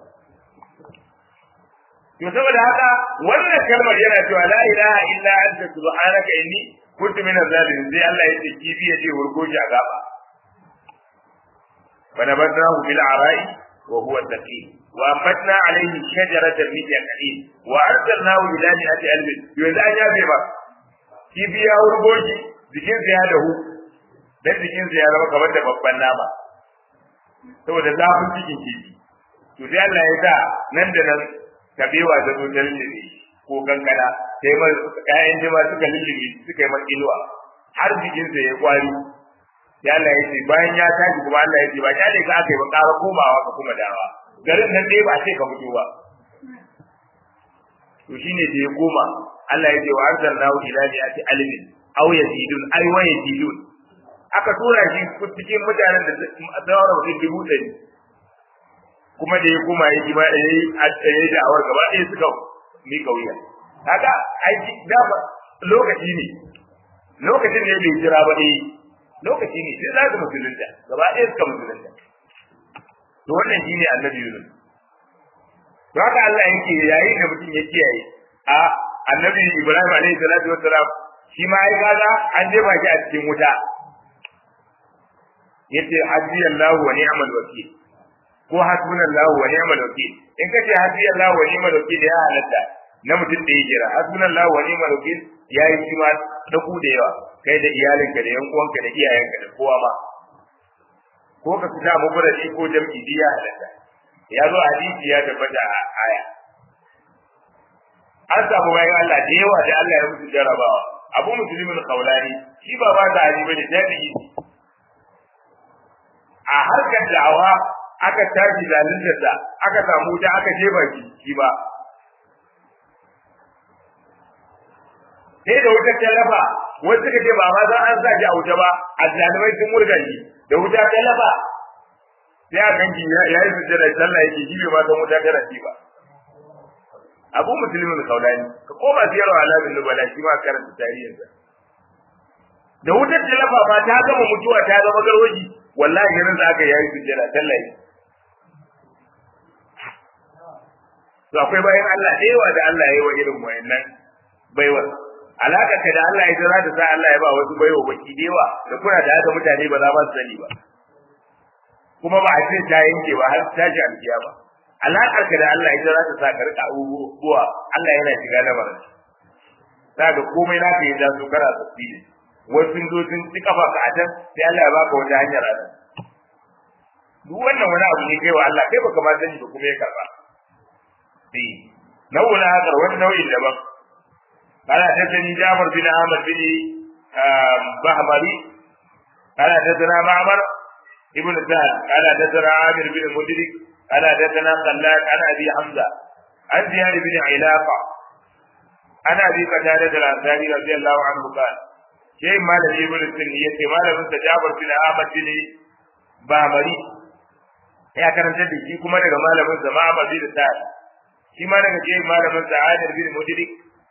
to saboda haka wannan kalmar yana cewa la ilaha illa anta subhanaka inni kuntu min zalimin sai Allah ya ce kifi ya ce wurgo shi a gaba فنبذناه بالعراء وهو سقيم وأنبتنا عليه شجرة من يقين وأرسلناه إلى مئة ألف يوزع يا بيبا kifi ya wurgo shi jikinsa ya dahu dan jikinsa ya zama kamar da babban nama saboda zafin cikin kifi to sai Allah ya sa nan da nan kabewa da zo ta lullube ko kankana sai ma ƴaƴan jima suka lullube suka yi makiluwa har jikinsa ya kwari sai Allah ya ce bayan ya tashi kuma Allah ya ce ba kyale ka aka yi ba ƙara komawa ka kuma dawa garin nan dai ba ce ka fito ba to shine da ya koma Allah ya ce wa arsalnahu ila mi'ati almin aw yazidun ay wa yazidun aka tura shi cikin mutanen da zawara mutum dubu ɗari kuma da ya koma ya ji ba da yayi a tsaye da awar gaba ɗaya suka mi kauya haka ai da lokaci ne lokacin ne bai jira ba eh lokaci ne sai za ka musulunta gaba ɗaya suka musulunta to wannan shine annabi Yunus to haka Allah yake yayin da mutum ya kiyaye a annabi Ibrahim alaihi salatu wassalam shi ma ai kaga an jefa shi a cikin wuta yace hasbiyallahu wa ni'mal wakil ko hasbunallahu wa ni'mal wakil in kace hasbiyallahu wa ni'mal wakil ya halatta na mutum da ya jira hasbunallahu wa ni'mal wakil yayi shi ma da ku da yawa kai da iyalinka da yan uwanka da iyayenka da kowa ma ko ka fita muku da shi ko jam'i biya halatta ya zo hadisi ya tabbata a aya an samu bayan Allah da yawa da Allah ya musu jarabawa abu musulmin kaulani shi ba ba da ali bane tabi'i a harkar da'awa aka tashi zalunta aka samu wuta aka jefa shi shi ba sai da wuta ta lafa wasu suka ce ba ma za an sa shi a wuta ba a zalimai sun murga shi da wuta ta lafa sai a ganki ya yi sujjada sallah yake shi bai ma san wuta ta rafi ba abu musulmin kaulani ka koma siyarwa alamin nubala shi ma karanta tarihinsa da wutar ta lafa ba ta gama mutuwa ta zama garwaji wallahi ganin za aka yayi sujjada sallah to akwai bayan Allah da yawa da Allah ya yi wa irin wayannan baiwa alaka ka da Allah ya jira da sa Allah ya ba wasu baiwa baki da yawa da kuna da haka mutane ba za ba su sani ba kuma ba a ce ta yanke ba har ta ji alkiyama alakar ka da Allah ya jira da sa ka rika abubuwa Allah yana shiga lamarin za ga komai na ka yi da su kana tasiri wasu sun zo sun ci kafa ka a can sai Allah ya baka wata hanyar a nan duk wannan wani abu ne kai wa Allah kai baka ma sani ba kuma ya karba sai nau'in haka wani nau'in daban قال حدثني جابر بن عامر بن بهمري قال حدثنا معمر ابن سهل قال حدثنا عامر بن مدرك قال حدثنا خلاد عن ابي حمزه عن زياد بن علاقه عن ابي قتاده الانصاري رضي الله عنه قال شيء ما لم يقول السنية ما لم جابر بن عامر بن بهمري ya karanta da shi kuma daga malamin sa Ma'amar bin Sa'ad shi ma daga ce malamin sa Adil bin Mudrik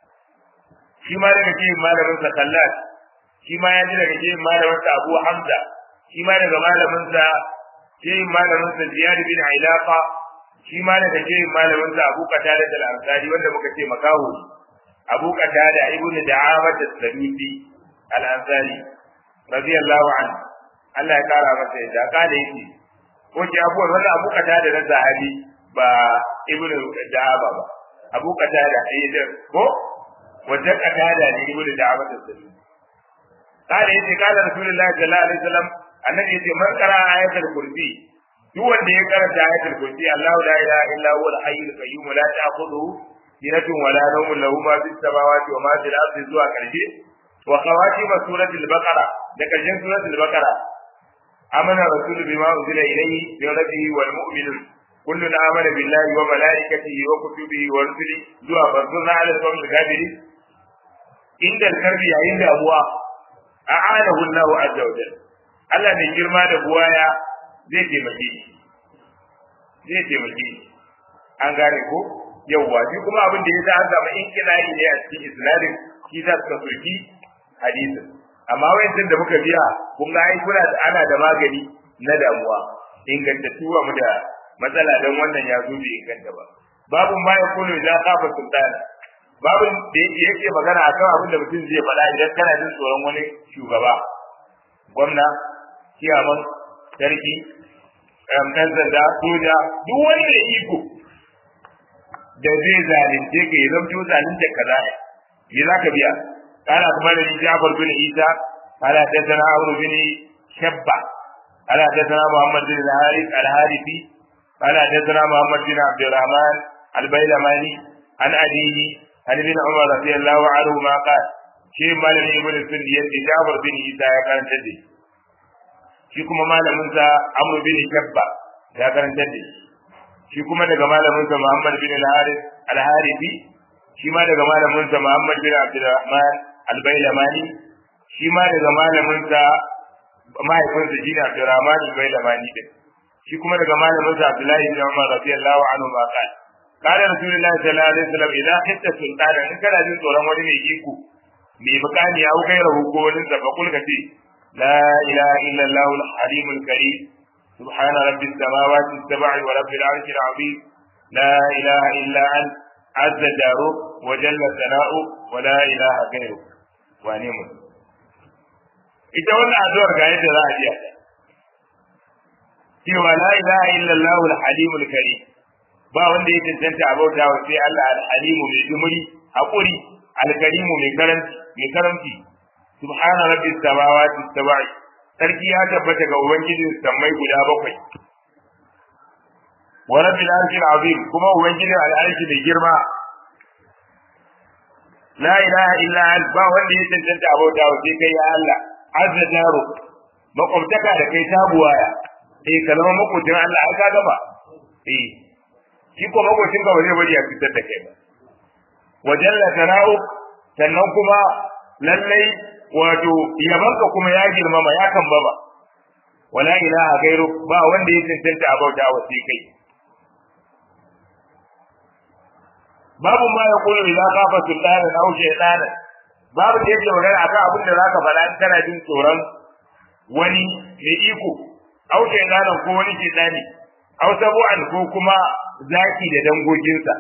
shi ma daga cikin malamin sa Khallat shi ma ya ji daga cikin malamin sa Abu Hamza shi ma daga malamin sa cikin malamin sa Ziyad bin Ilaqa shi ma daga cikin malamin sa Abu Qatada al-Ansari wanda muka ce makahu Abu Qatada ibnu Da'amat as-Sadusi al-Ansari radiyallahu anhu Allah ya kara masa yadda kada yake ko ce abuwan wannan Abu Qatada na sahabi ba ibnu Da'aba ba Abu Qatada eh ko wanda kadada ne ibnu da'awat as-sabil kada yace kada rasulullahi sallallahu alaihi wasallam annabi yace man qara ayatul kursi duk wanda ya karanta ayatul kursi Allahu la ilaha illa huwa al-hayyul qayyum la ta'khudhuhu sinatun wa la nawmun lahu ma fis samawati wa ma fil ardi zuwa karshe wa khawatim suratul baqara da karshen suratul baqara amana rasul bima unzila ilayhi min rabbihi wal mu'minun كل آمن بالله وملائكته وكتبه ورسله زوا فانصرنا على القوم الكافرين inda karbi yayin damuwa a'anahu Allah azza wa jalla Allah ne girma da buwaya zai taimake shi zai taimake shi an gane ko yawwa shi kuma abin da yasa an samu inkilai ne a cikin isnadin shi za su soki hadisin amma wayancin da muka biya kun ga ai kuna da ana da magani na damuwa ingantattu mu da matsala dan wannan ya zo bai inganta ba babun ma ya kullu idan kafa sultana babin da yake magana akan abin da mutum zai faɗa idan kana jin tsoron wani shugaba gwamna kiyaman sarki ɗan sanda soja duk wani da iko da zai zalunce ka ya zamto zalunce ka za me za ka biya kana kuma da ni Jafar bin Isa ala ta sana Amr bin Shabba ala ta sana Muhammad bin Al-Harith Al-Harithi ala ta sana Muhammad bin Abdurrahman Al-Bailamani an abihi عن ابن عمر رضي الله عنهما قال شيء مالك ابن السند يدي جابر بن عيسى يا كان تدي shi kuma malamin sa Amr bin Shabba ya karanta da shi kuma daga malamin sa Muhammad bin al-Harith al-Harithi shi ma daga malamin sa Muhammad bin Abdurrahman al-Bailamani shi ma daga malamin sa mahaifin sa shine Abdurrahman al-Bailamani din shi kuma daga malamin sa Abdullahi bin Umar radiyallahu anhu ma qala قال رسول الله صلى الله عليه وسلم إذا خفت سلطانا إن كان jin tsoron wani mai iko mai bukani ya kai rahu ko wani sa fakul ka ce la ilaha illa allah al halim al karim subhana rabbi samawati sab'i wa rabbil arshi al azim la ilaha illa an azza jaru wa jalla sana'u wa la ilaha ghayru wa ne mu ita wannan addu'ar ga yadda za a ji cewa la ilaha illa allah al halim al karim ba wanda ya cancanta a bauta wa sai Allah al-halimu mai dumuri hakuri al-karimu mai karanci mai karamci subhana rabbis samawati sab'i sarki ya tabbata ga ubangijin sammai guda bakwai wa rabbil arshil azim kuma ubangijin al-arshi mai girma la ilaha illa ant ba wanda ya cancanta a bauta wa sai kai ya Allah azza jaru makwabtaka da kai tabuwaya eh kalama makwabcin Allah aka gaba eh shi ko magwacin ka ba zai bari a fitar da kai ba wajen la sana'u sannan kuma lallai wato yabanka kuma ya girmama ya kan baba wala ilaha gairu ba wanda ya cancanta a bauta wa sai kai babu ma ya kullu idan kafa sultana aw shaytana babu da yake magana akan abin da zaka faɗa in kana jin tsoron wani mai iko aw shaytana ko wani shaytani aw sabu'an ko kuma zaki da dangoginsa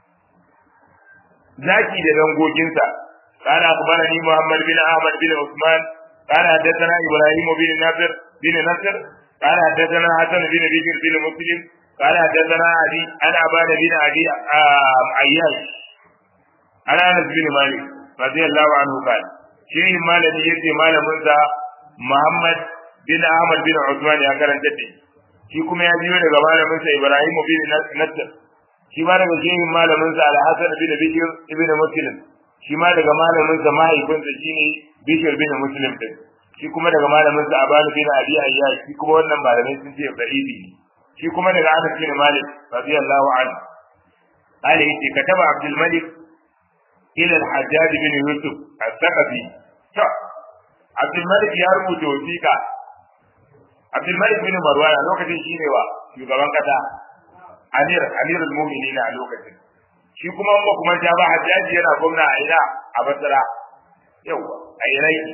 zaki da dangoginsa قال أخبرني محمد بن أحمد بن عثمان قال حدثنا إبراهيم بن نصر بن نصر قال حدثنا حسن بن بكر بن مسلم قال حدثنا علي عن عباد بن علي عياش عن أنس بن مالك رضي الله عنه قال شيء مالك يتي مال منزا محمد بن أحمد بن عثمان يا كرن جدي shi kuma ya biyo daga malamin sa Ibrahim bin Nasr shi ma daga shehin malamin sa Al-Hasan bin Bishr ibn Muslim shi ma daga malamin sa mahaifin sa shine Bishr bin Muslim din shi kuma daga malamin sa Aban bin Abi Ayyash shi kuma wannan malamai sun ce da'ibi shi kuma daga Anas bin Malik radiyallahu anhu قال يتي كتب عبد الملك إلى الحجاج بن يوسف الثقفي عبد الملك يا رب وثيقة Abdulmalik bin Marwan a lokacin shi ne wa shugaban kasa Amir Amir al-Mu'minin a lokacin shi kuma ba kuma ta ba Hajjaji yana gwamna a ina a Basra yawa a Iraki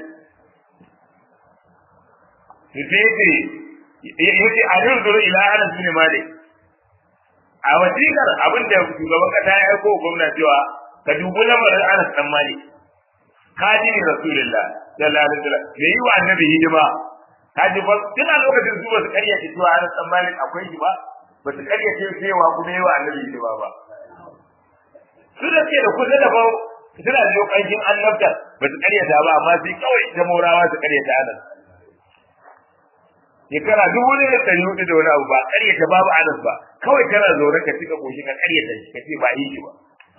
Sifete yace Amir zuru ila Anas bin Malik a wasikar abin da shugaban kasa ya aiko gwamna cewa ka dubi lamarin Anas dan Malik kadini Rasulullah sallallahu alaihi wasallam me yi wa annabi hidima kaji ba tana lokacin su ba su karya ce cewa an san malik akwai shi ba ba su karya ce cewa kuma yawa annabi ne ba ba su da ke da kusa da ba suna da lokacin annabta ba su karya ta ba amma sai kawai ta morawa su karya ta anan shekara dubu ne da ɗari hudu da wani abu ba karya ta babu anas ba kawai kana zaune ka cika koshi ka karya ta ka ce ba yi shi ba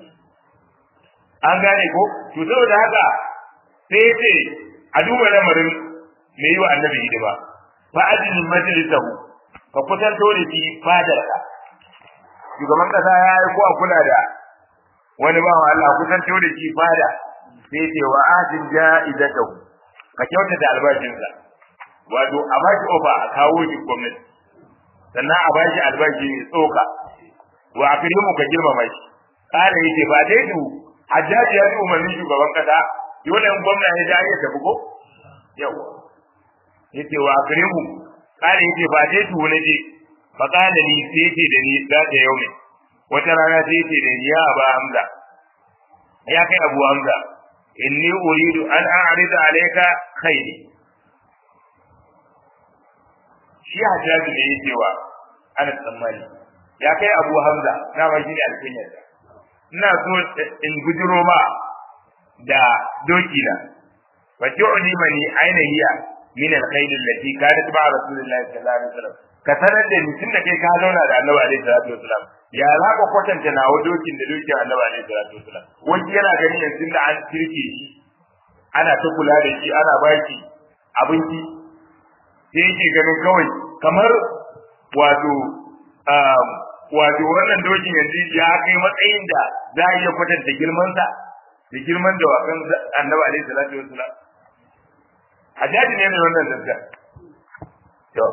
an gane ko to saboda haka sai ce a duba lamarin me yi wa annabi hidima fa adil majlisahu ka kusanto da shi fadar ka shugaban kasa ya yi ko a kula da wani ba wa Allah kusanto da shi fada sai ce wa adil ja'izatahu ka kyauta da albashinsa wato a ba shi ofa a kawo shi gwamnati sannan a ba shi albashi mai tsoka wa akrimu ka girmama shi kana yace ba dai du hajjaji ya ji umarnin shugaban kasa dole in gwamna ya ja ya tafi ko yawa yace wa akrimu kana yace ba dai tu ne je fa kana ni sai yace da ni da ta yau ne wata rana sai yace da ni ya ba hamza ya kai abu hamza inni uridu an a'rida alayka khairi shi hajjaji ne yake wa ana tsammani ya kai abu hamza na ma shine alkunyar ina so in gujiro ma da doki na fa tu'ni mani aina hiya min alkhayl allati kanat ma rasulullahi sallallahu alaihi wasallam ka sanar da ni tunda kai ka zauna da annabi alaihi salatu wasallam ya za ka kwatanta nawa dokin da dokin annabi alaihi salatu wasallam wani yana ganin yanzu da an kirke shi ana ta kula da shi ana baki abinci sai yake ganin kawai kamar wato wato wannan dokin yanzu ya kai matsayin da za a iya kwatanta girmansa da girman da wakan annabi alaihi salatu wassalam hajjaji ne mai wannan zazzar to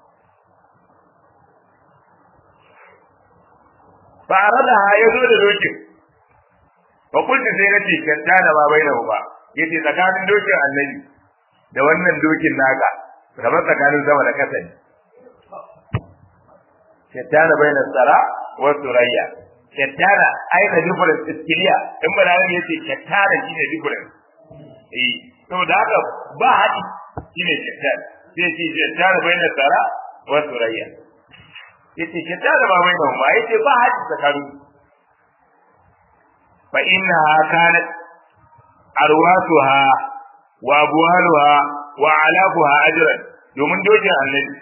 fa arada ya zo da dokin fa kullu sai nace kanta da ba bai da ba yace tsakanin dokin annabi da wannan dokin naka kamar tsakanin sama da kasa ne shattana bainas sara wa surayya shattana ai da difference is clear in ba nan yace shattana shine difference eh saboda haka ba haɗi shine shattana sai ce shattana bainas sara wa surayya yace shattana ba bai nan ba yace ba haɗi tsakanin fa innaha kanat arwasuha wa abwaluha wa alafuha ajran domin dojin annabi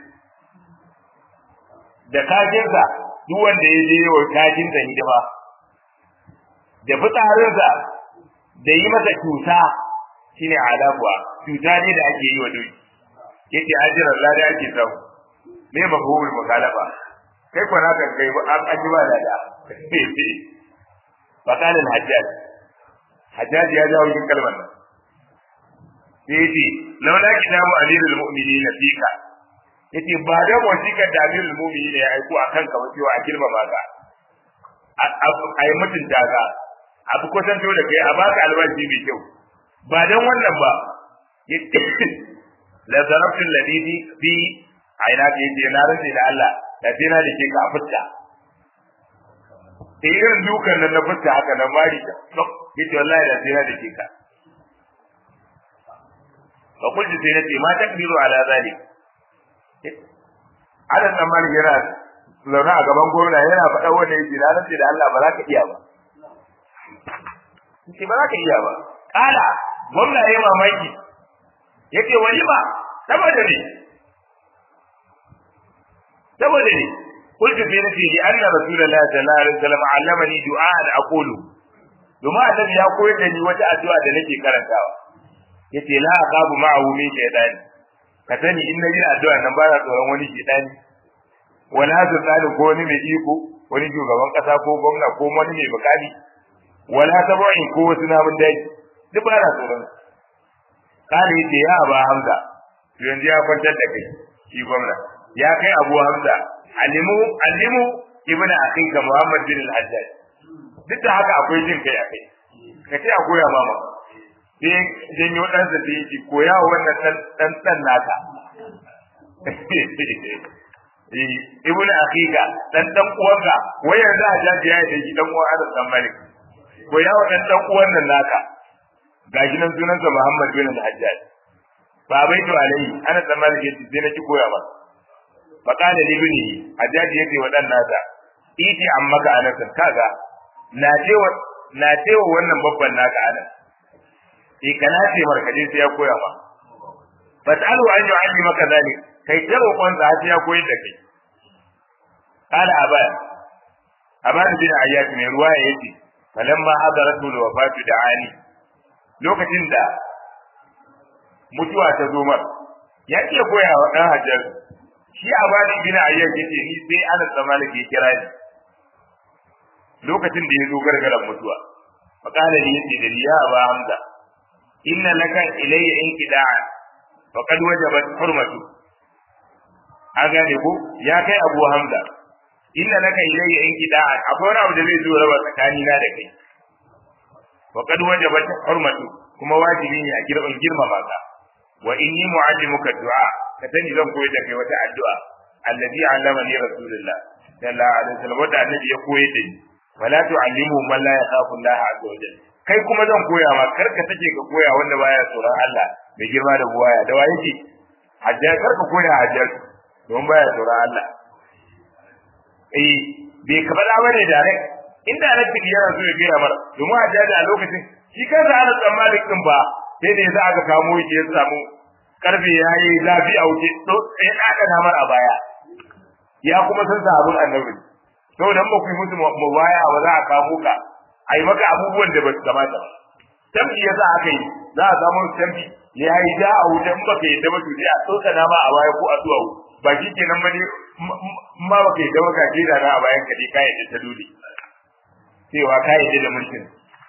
da kajinsa duk wanda ya je wa kajinsa hidima da fitsarinsa da yi masa cuta shine alafuwa cuta ne da ake yi wa doki yake ajiran lada ake samu me mafhumul mukhalafa kai ko na kan kai an aji ba lada fakalin hajjaj hajjaj ya jawo yin kalmar nan sai yace laula kitabu amirul mu'minin fika yace ba da wasiƙar da amirul mu'minin ya aiko akan ka ba cewa a girmama ka a yi mutunta ka a fi kusanto da kai a baka albashi mai kyau ba dan wannan ba la zarabtu alladhi fi aina ka yace na rantsi da Allah da sai na da ke ka fitta sai irin dukan nan na fitta haka nan mari ta yace wallahi da sai na da ke ka fa kullu sai nace ma takbiru ala zalik adan nan mari yana zaune a gaban gwamna yana faɗa wanda yake na rantsi da Allah ba za ka iya ba yace ba za ka iya ba kala gwamna yayi mamaki yace wani ba saboda ne saboda ne قلت في نفسي لأن رسول الله صلى الله عليه وسلم علمني دعاء أقوله domin annabi ya koyar da ni wata addu'a da nake karantawa yace la aqabu ma'ahu min shaytan ka sani in nayi addu'a nan ba na tsoron wani shaytani wala sultani ko wani mai iko wani shugaban kasa ko gwamna ko wani mai bukali wala tabu'in ko wasu namun daji duk ba na tsoron kana yace ya aba hamza yanzu ya kwantar da kai shi gwamna ya kai abu hamza alimu alimu ibnu akhinka muhammad bin al-hajjaj duk da haka akwai jin kai akai ka ce a koya mama sai janyo ɗansa da yake koya wa wannan ɗan ɗan naka ibnu akhinka dan dan uwanka wai yanzu a jaji ya yi shi dan uwan Anas dan Malik koya wa dan dan uwan nan naka gashi nan sunansa Muhammad bin al-Hajjaj ba bai to alai Anas dan Malik yace sai na ki koya masa faƙala libni hajjaji yake wa ɗan nasa iti an maka anas kaga na cewa na cewa wannan babban naka anas eh kana ce markaje sai ya koya ma fasalu an yu'alli maka zalik kai ta roƙon sa sai ya koyar da kai qala aban aban bin ayyat mai ruwaya yace falamma hadaratu wafatu da'ani lokacin da mutuwa ta zo mar ya iya koya wa ɗan hajjar shi a bani bin ayyar yace ni sai ana tsamana ke kira ni lokacin da ya zo gargaran mutuwa faqala li yace da ya aba hamza inna laka ilayya inqida'a faqad wajabat hurmatu a gane ko ya kai abu hamza inna laka ilayya inqida'a akwai wani abu da zai zo raba tsakani na da kai faqad wajabat hurmatu kuma wajibi ne a girman girmama ka wa inni mu'allimuka du'a ka sani zan koyar da kai wata addu'a allazi allamani rasulullah sallallahu alaihi wasallam wanda annabi ya koyar da ni wala tu'allimu man la yakhafu Allah azza wa jalla kai kuma zan koya ma kar ka take ka koya wanda baya tsoron Allah mai girma da buwaya da waye ce hajjar kar ka koya hajjar don baya tsoron Allah eh bai ka faɗa bane direct inda na ciki yana so ya gaya mara domin hajjar a lokacin shi kansa ana tsammanin din ba sai da yasa aka kamo shi ya samu karfe ya yi zafi a wuce to sai aka namar a baya ya kuma san sahabin annabi saboda ba ku yi musu mubaya ba za a kamo ka a yi maka abubuwan da ba su kamata ba tambi ya za aka yi za a samu tambi ya yi da a wuce in baka yadda ba to sai a tsoka nama a baya ko a zuwa ba shi kenan ba ne ma ba kai da baka jira na a bayan ka dai ka yadda ta dole cewa ka yadda da mulkin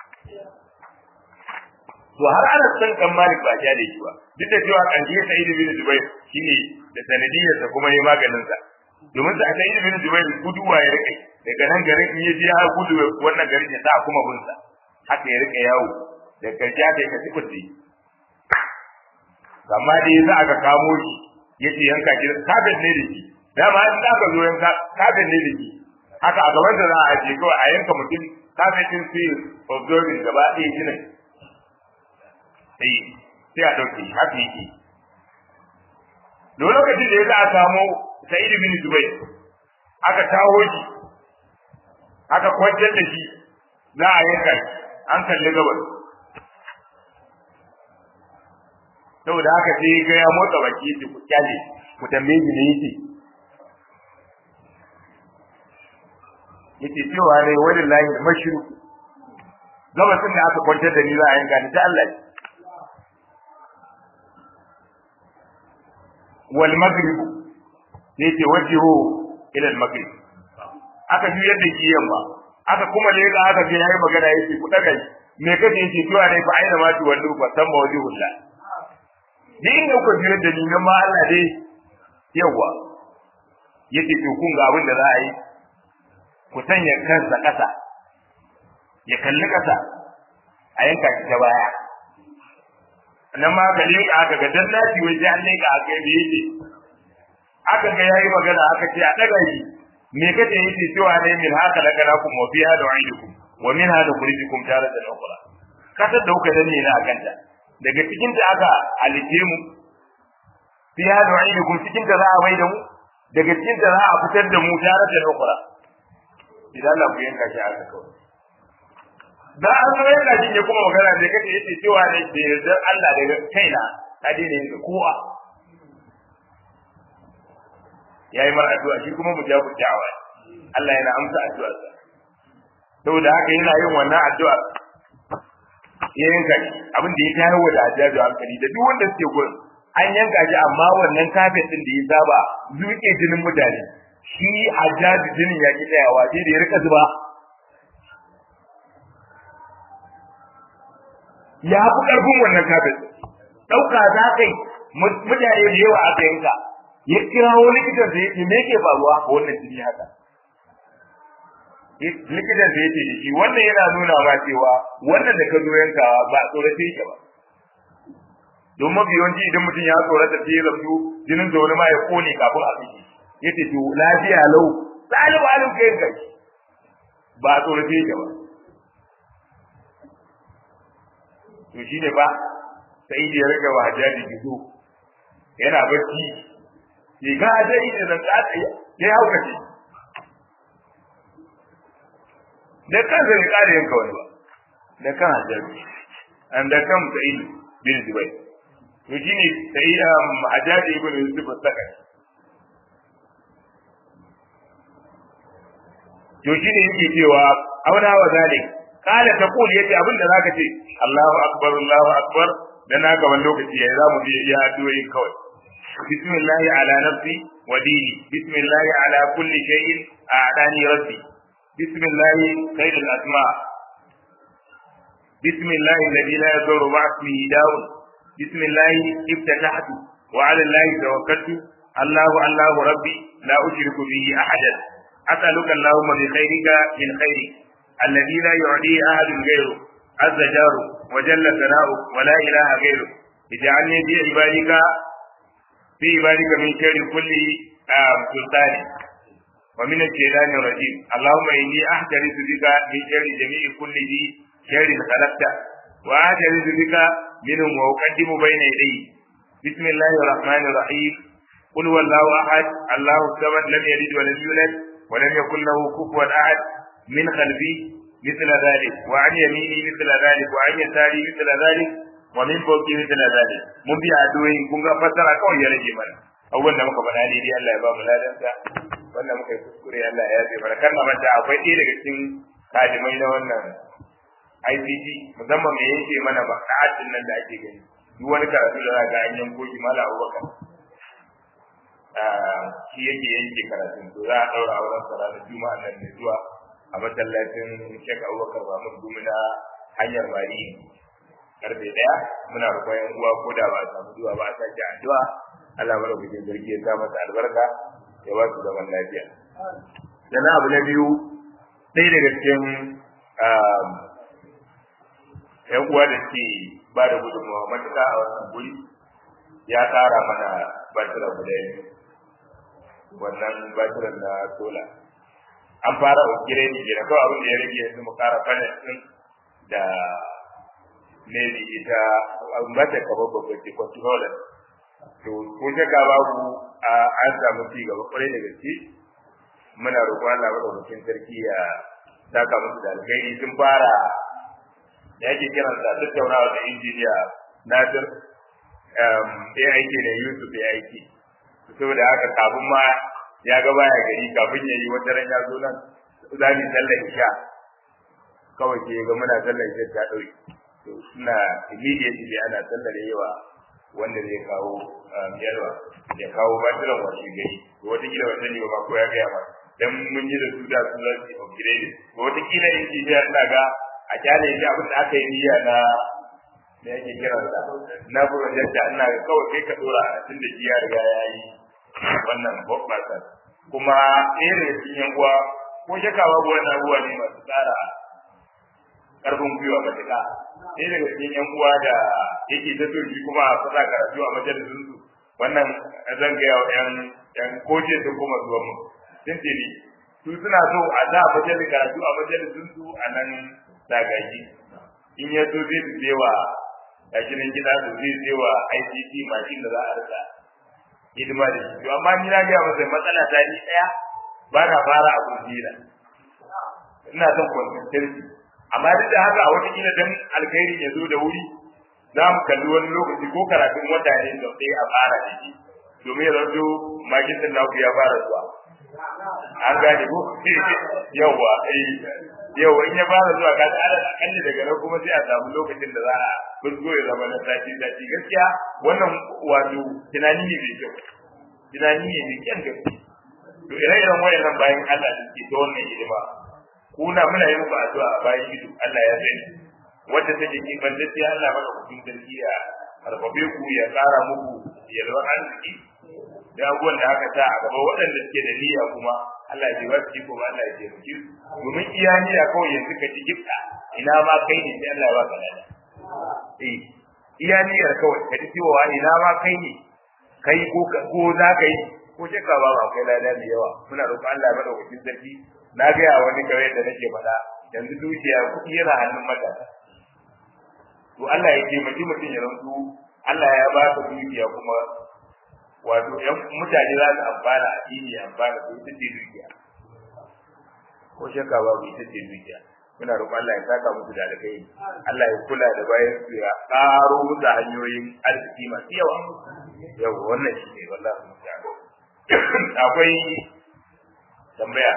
to har ana san kan malik ba ja da shi ba duk da cewa kan ji sai ibn zubair shine da sanadiyar sa kuma yayi maganin sa domin sa sai ibn zubair guduwa ya rike daga nan garin in yaji ya gudu wannan garin ya sa kuma bunsa haka ya rike yawo da karshe aka yi ka sifirti amma da yasa aka kamo shi yace yanka ki kafin ne da shi dama in aka zo yanka kafin ne da shi haka a gaban da za a je kawai a yanka mutum kafin din sai observing gaba ɗaya jinin sai sai a ɗauke haka yake da lokacin da ya za a samo sa'id bin zubair aka taho shi aka kwantar da shi za a yanka shi an kalli gabas saboda haka sai ga ya motsa baki yace ku kyale ku tambaye shi ne yace yace cewa ne wallahi mashru gabasin da aka kwantar da ni za a yanka ni ta Allah wal maghrib yace wajihu ila al maghrib aka juyar da shi yamma aka kuma da yadda aka je yayi magana yace ku daga me kace yace cewa ne fa aina ma tu wallu fa samma wajhullah ni inda kuka juyar da ni nan ma Allah dai yawa yace to kun ga abin da za a yi ku sanya kansa kasa ya kalli kasa a yanka shi ta baya nan ma ka leka aka ga dan lati waje an leka aka yi yake aka ga yayi magana aka ce a daga shi me kace yake cewa ne min haka laka lakum wa fiha du'idukum wa min hada kurijukum taratan ukhra kasar da kuka danne na akanta daga cikin ta aka halice mu fiha du'idukum cikin ta za a mai da mu daga cikin ta za a fitar da mu taratan ukhra idan Allah ku yanka shi aka kawai da an zo yana jin ya kuma magana da kace yace cewa ne da yardar Allah daga kaina ka daina yin kowa yayi mar addu'a shi kuma mujabu da'awa Allah yana amsa addu'ar sa saboda haka yana yin wannan addu'a ya yanka shi abin da ya tayar wa da ajabi hankali da duk wanda suke gurin an yanka shi amma wannan kafin din da ya saba zuke jinin mutane shi ajabi jinin ya ki tsayawa sai da ya rika zuba ya fi ƙarfin wannan kafin ɗauka za ka yi mutane da yawa aka yanka ya kirawo likitan da yake me ke faruwa ko wannan jini haka likitan da yake da shi wannan yana nuna ma cewa wannan da ka zo yankawa ba tsorace yake ba don mafi yawanci idan mutum ya tsorata sai ya rabu jinin da wani ma ya kone kafin a kashe yace to lafiya lau lalu alu ka yanka ba tsorace yake ba to shine ba sai da ya rage wa hajjaji gizo yana bacci ke ga dai da nan ka ya hauka ce da kan zai kare yanka wani ba da kan hajjaji an da kan sai bin zubai to shine sai hajjaji ibn yusuf saka to shine yake cewa auna wa zalik kala ta kuli yace abinda zaka ce Allahu akbar Allahu akbar dan na gaban lokaci yayi zamu je iya addu'o'i kawai bismillah ala nafsi wa dini bismillah ala kulli shay'in a'dani rabbi bismillah khairul asma bismillah alladhi la yadurru ma'a ismihi da'un bismillah ibtatahtu wa ala allahi tawakkaltu Allahu Allahu rabbi la ushriku bihi ahadan as'aluka Allahumma bi khairika min khairik الذي لا يعديه أحد غيره عز جاره وجل ثناؤه ولا إله غيره اجعلني في عبادك في عبادك من شر كل سلطان ومن الشيطان الرجيم اللهم إني أحترز بك من شر جميع كل ذي شر خلقته وأحترز بك منهم وأقدم بين يدي بسم الله الرحمن الرحيم قل هو الله أحد الله الصمد لم يلد ولم يولد ولم يكن له كفوا أحد من خلفي مثل ذلك وعن يميني مثل ذلك وعن يساري مثل ذلك ومن فوقي مثل ذلك mun bi addu'o'i kun ga fassara kawai ya rage mana abubuwan da muka faɗa daidai Allah ya ba mu ladansa wannan muka yi kuskure Allah ya yafe mana kan manta akwai ɗaya daga cikin kadimai na wannan ICT musamman me yake mana maqaadin nan da ake gani duk wani karatu da za ga an yanko shi mala Abubakar shi shi yake yanke karatun to za a daura auren sa ranar juma'a nan ne zuwa a masallacin Sheikh Abubakar Mahmud Gumi na hanyar Mari karfe daya muna roƙon yan uwa ko da ba a samu zuwa ba a sake addu'a Allah mara gudun zargi ya sa masa albarka ya ba su zaman lafiya sannan abu na biyu ɗaya daga cikin yan uwa da ke ba da gudunmawa matuƙa a wannan guri ya ƙara mana batira guda biyu wannan batiran na sola an fara ukire ne ke kawai abin da ya rage yanzu mu ƙara panel ɗin da maybe ita an ba ta kaba babban ce controller to ko shakka babu an samu ci gaba kwarai da gaske muna roƙon Allah madaukakin sarki ya saka musu da alkhairi sun fara da yake kiran sa tattaunawa da injiniya Nasir ya aiki ne Yusuf ya aiki saboda haka kafin ma ya ga baya gari kafin ya yi wata ran ya zo nan za mu sallar isha kawai ke ga muna sallar isha ta ɗauki to suna immediately ana sallar yawa wanda zai kawo yarwa ya kawo batiran washe gari to wata kila wata ne ba ko ya gaya ba dan mun yi da su da su za su upgrade to wata kila injiniya ina ga a kyale shi abin da aka yi niyya na da yake kira da na project da ina ga kawai kai ka dora a tun da shi ya riga ya yi wannan bobbasa kuma ɗaya daga cikin yan uwa ko shaka babu wannan abubuwa ne masu tsara karfin gwiwa matuƙa ɗaya daga cikin yan uwa da yake ta so shi kuma a fasa karatu a majalisun su wannan zan gaya wa yan yan koje su kuma zuwa mu sun ce ni su suna so a za a majalis karatu a majalisun su a nan zagaji in ya so zai su je wa gashi nan gida su zai je wa ICT mashin da za a rika hidima da shi to amma ni na gaya masa matsala ta ni ɗaya ba na fara abun jira ina son consistency amma duk da haka a wata kila dan alkhairi ya zo da wuri za mu kalli wani lokaci ko karatun wata ne da sai a fara da shi domin ya zanto magisin naku ya fara zuwa an gane ko yawa eh yawa in ya fara zuwa ka ala akalli daga nan kuma sai a samu lokacin da za a busgo ya zama na sati sati gaskiya wannan wato tunani ne mai kyau tunani ne mai kyan gaske to ire-iren wayannan bayan Allah da ke ta wannan hidima kuna muna yin muku addu'a a bayan ido Allah ya sani wanda take ki banda sai Allah maka kuɗin sarki ya harbabe ku ya ƙara muku yalwar arziki da abubuwan da aka sa a gaba waɗanda suke da niyya kuma Allah ya ba su ko Allah ya taimake su domin iya niyya kawai yanzu ka ci gifta ina ma kai ne sai Allah ya ba ka lada eh iya niyyar kawai ka ji cewa ina ma kai ne kai ko ko za ka yi ko shakka ba ba kai lada da yawa muna roƙon Allah ya madaukakin sarki na gaya wani kawai da nake faɗa yanzu dukiya kuɗi yana hannun matasa to Allah ya taimaki mutum ya zanto Allah ya ba ka dukiya kuma wato ƴan mutane za su amfana a dini amfana to ita ce dukiya ko shakka babu ita ce dukiya muna roƙon Allah ya saka musu da alkai Allah ya kula da bayan su ya ƙaro musu hanyoyin arziki masu yawa yau wannan shi ne wallahi mutane akwai tambaya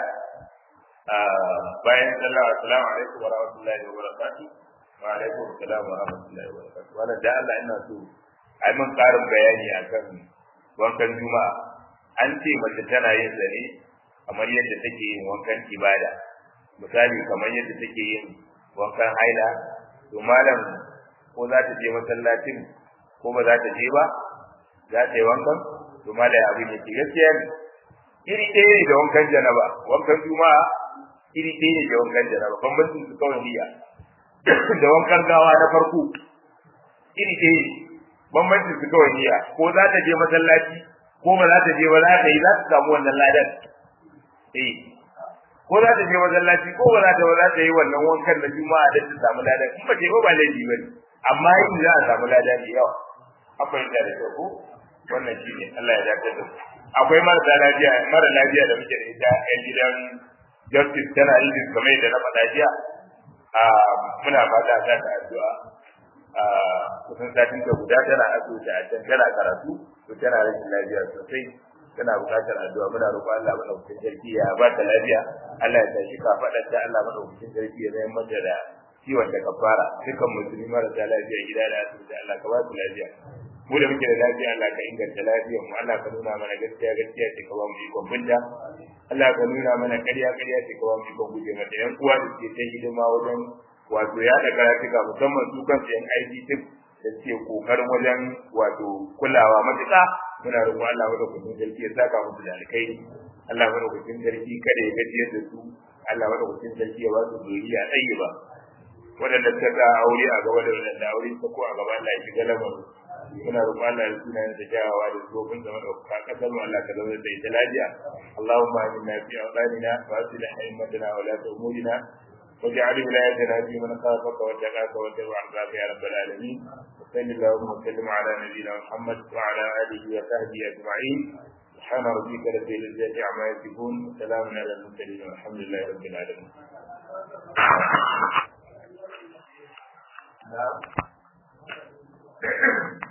bayan sallah assalamu alaikum wa rahmatullahi wa barakatuh wa alaikum assalam wa rahmatullahi wa barakatuh wannan da Allah ina so ai mun karin bayani akan wankan juma'a an ce mace tana yin zane kamar yadda take yin wankan ibada misali kamar yadda take yin wankan haila to malam ko za ta je masallacin ko ba za ta je ba za ta yi wankan to malam abin yake gaskiya ne iri ɗaya ne da wankan janaba wankan juma'a iri ɗaya ne da wankan janaba bambancin su kawai niyya da wankan gawa na farko iri ɗaya ne bambancin su kawai niyya ko za ta je masallaci ko ba za ta je ba za ta yi za ta samu wannan ladan eh ko za ta je masallaci ko ba za ta ba za ta yi wannan wankan na juma'a da ta samu ladan in ba ta yi ba ba laifi ba ne amma yin za a samu ladan da yawa akwai da da ko wannan shi ne Allah ya dace da akwai marasa lafiya mara lafiya da muke da ita a gidan justice tana yi kamar yadda na faɗa jiya a muna fata ta ta addu'a a kusan satin ta guda tana asibiti a can tana karatu to tana rashin lafiya sosai tana buƙatar addu'a muna roƙo Allah madaukakin sarki ya ba ta lafiya Allah ya tashi ka faɗar ta Allah madaukakin sarki ya zama mata da ciwon da kafara dukan musulmi marasa lafiya gida da asibiti Allah ka ba su lafiya mu da muke da lafiya Allah ka inganta lafiyar mu Allah ka nuna mana gaskiya gaskiya ce ka ba mu ikon binta Allah ka nuna mana ƙarya ƙarya ce ka ba mu ikon guje mata yan uwa da suke ta hidima wajen wato ya da karatuka musamman su kansu yan aiki duk da suke kokarin wajen wato kulawa matuƙa muna roƙon Allah madaukakin sarki ya saka musu da alkhairi Allah madaukakin sarki kada ya gajiyar da su Allah madaukakin sarki ya ba su zuriya tsayi ba waɗanda suka sa aure a gaba da waɗanda aure ta ko a gaba Allah ya shiga lamarin muna roƙon Allah ya suna da jawawa da tsofin da madauka kasar mu Allah ka zauna da ita lafiya Allahumma inna fi awqatina wa aslih a'immatana wa la umurina واجعل ولايتنا في من خافك واتقاك واتبع رضاك يا رب العالمين وصل اللهم وسلم على نبينا محمد وعلى اله وصحبه اجمعين سبحان ربك رب العزه عما يصفون وسلام على المرسلين والحمد لله رب العالمين Thank you.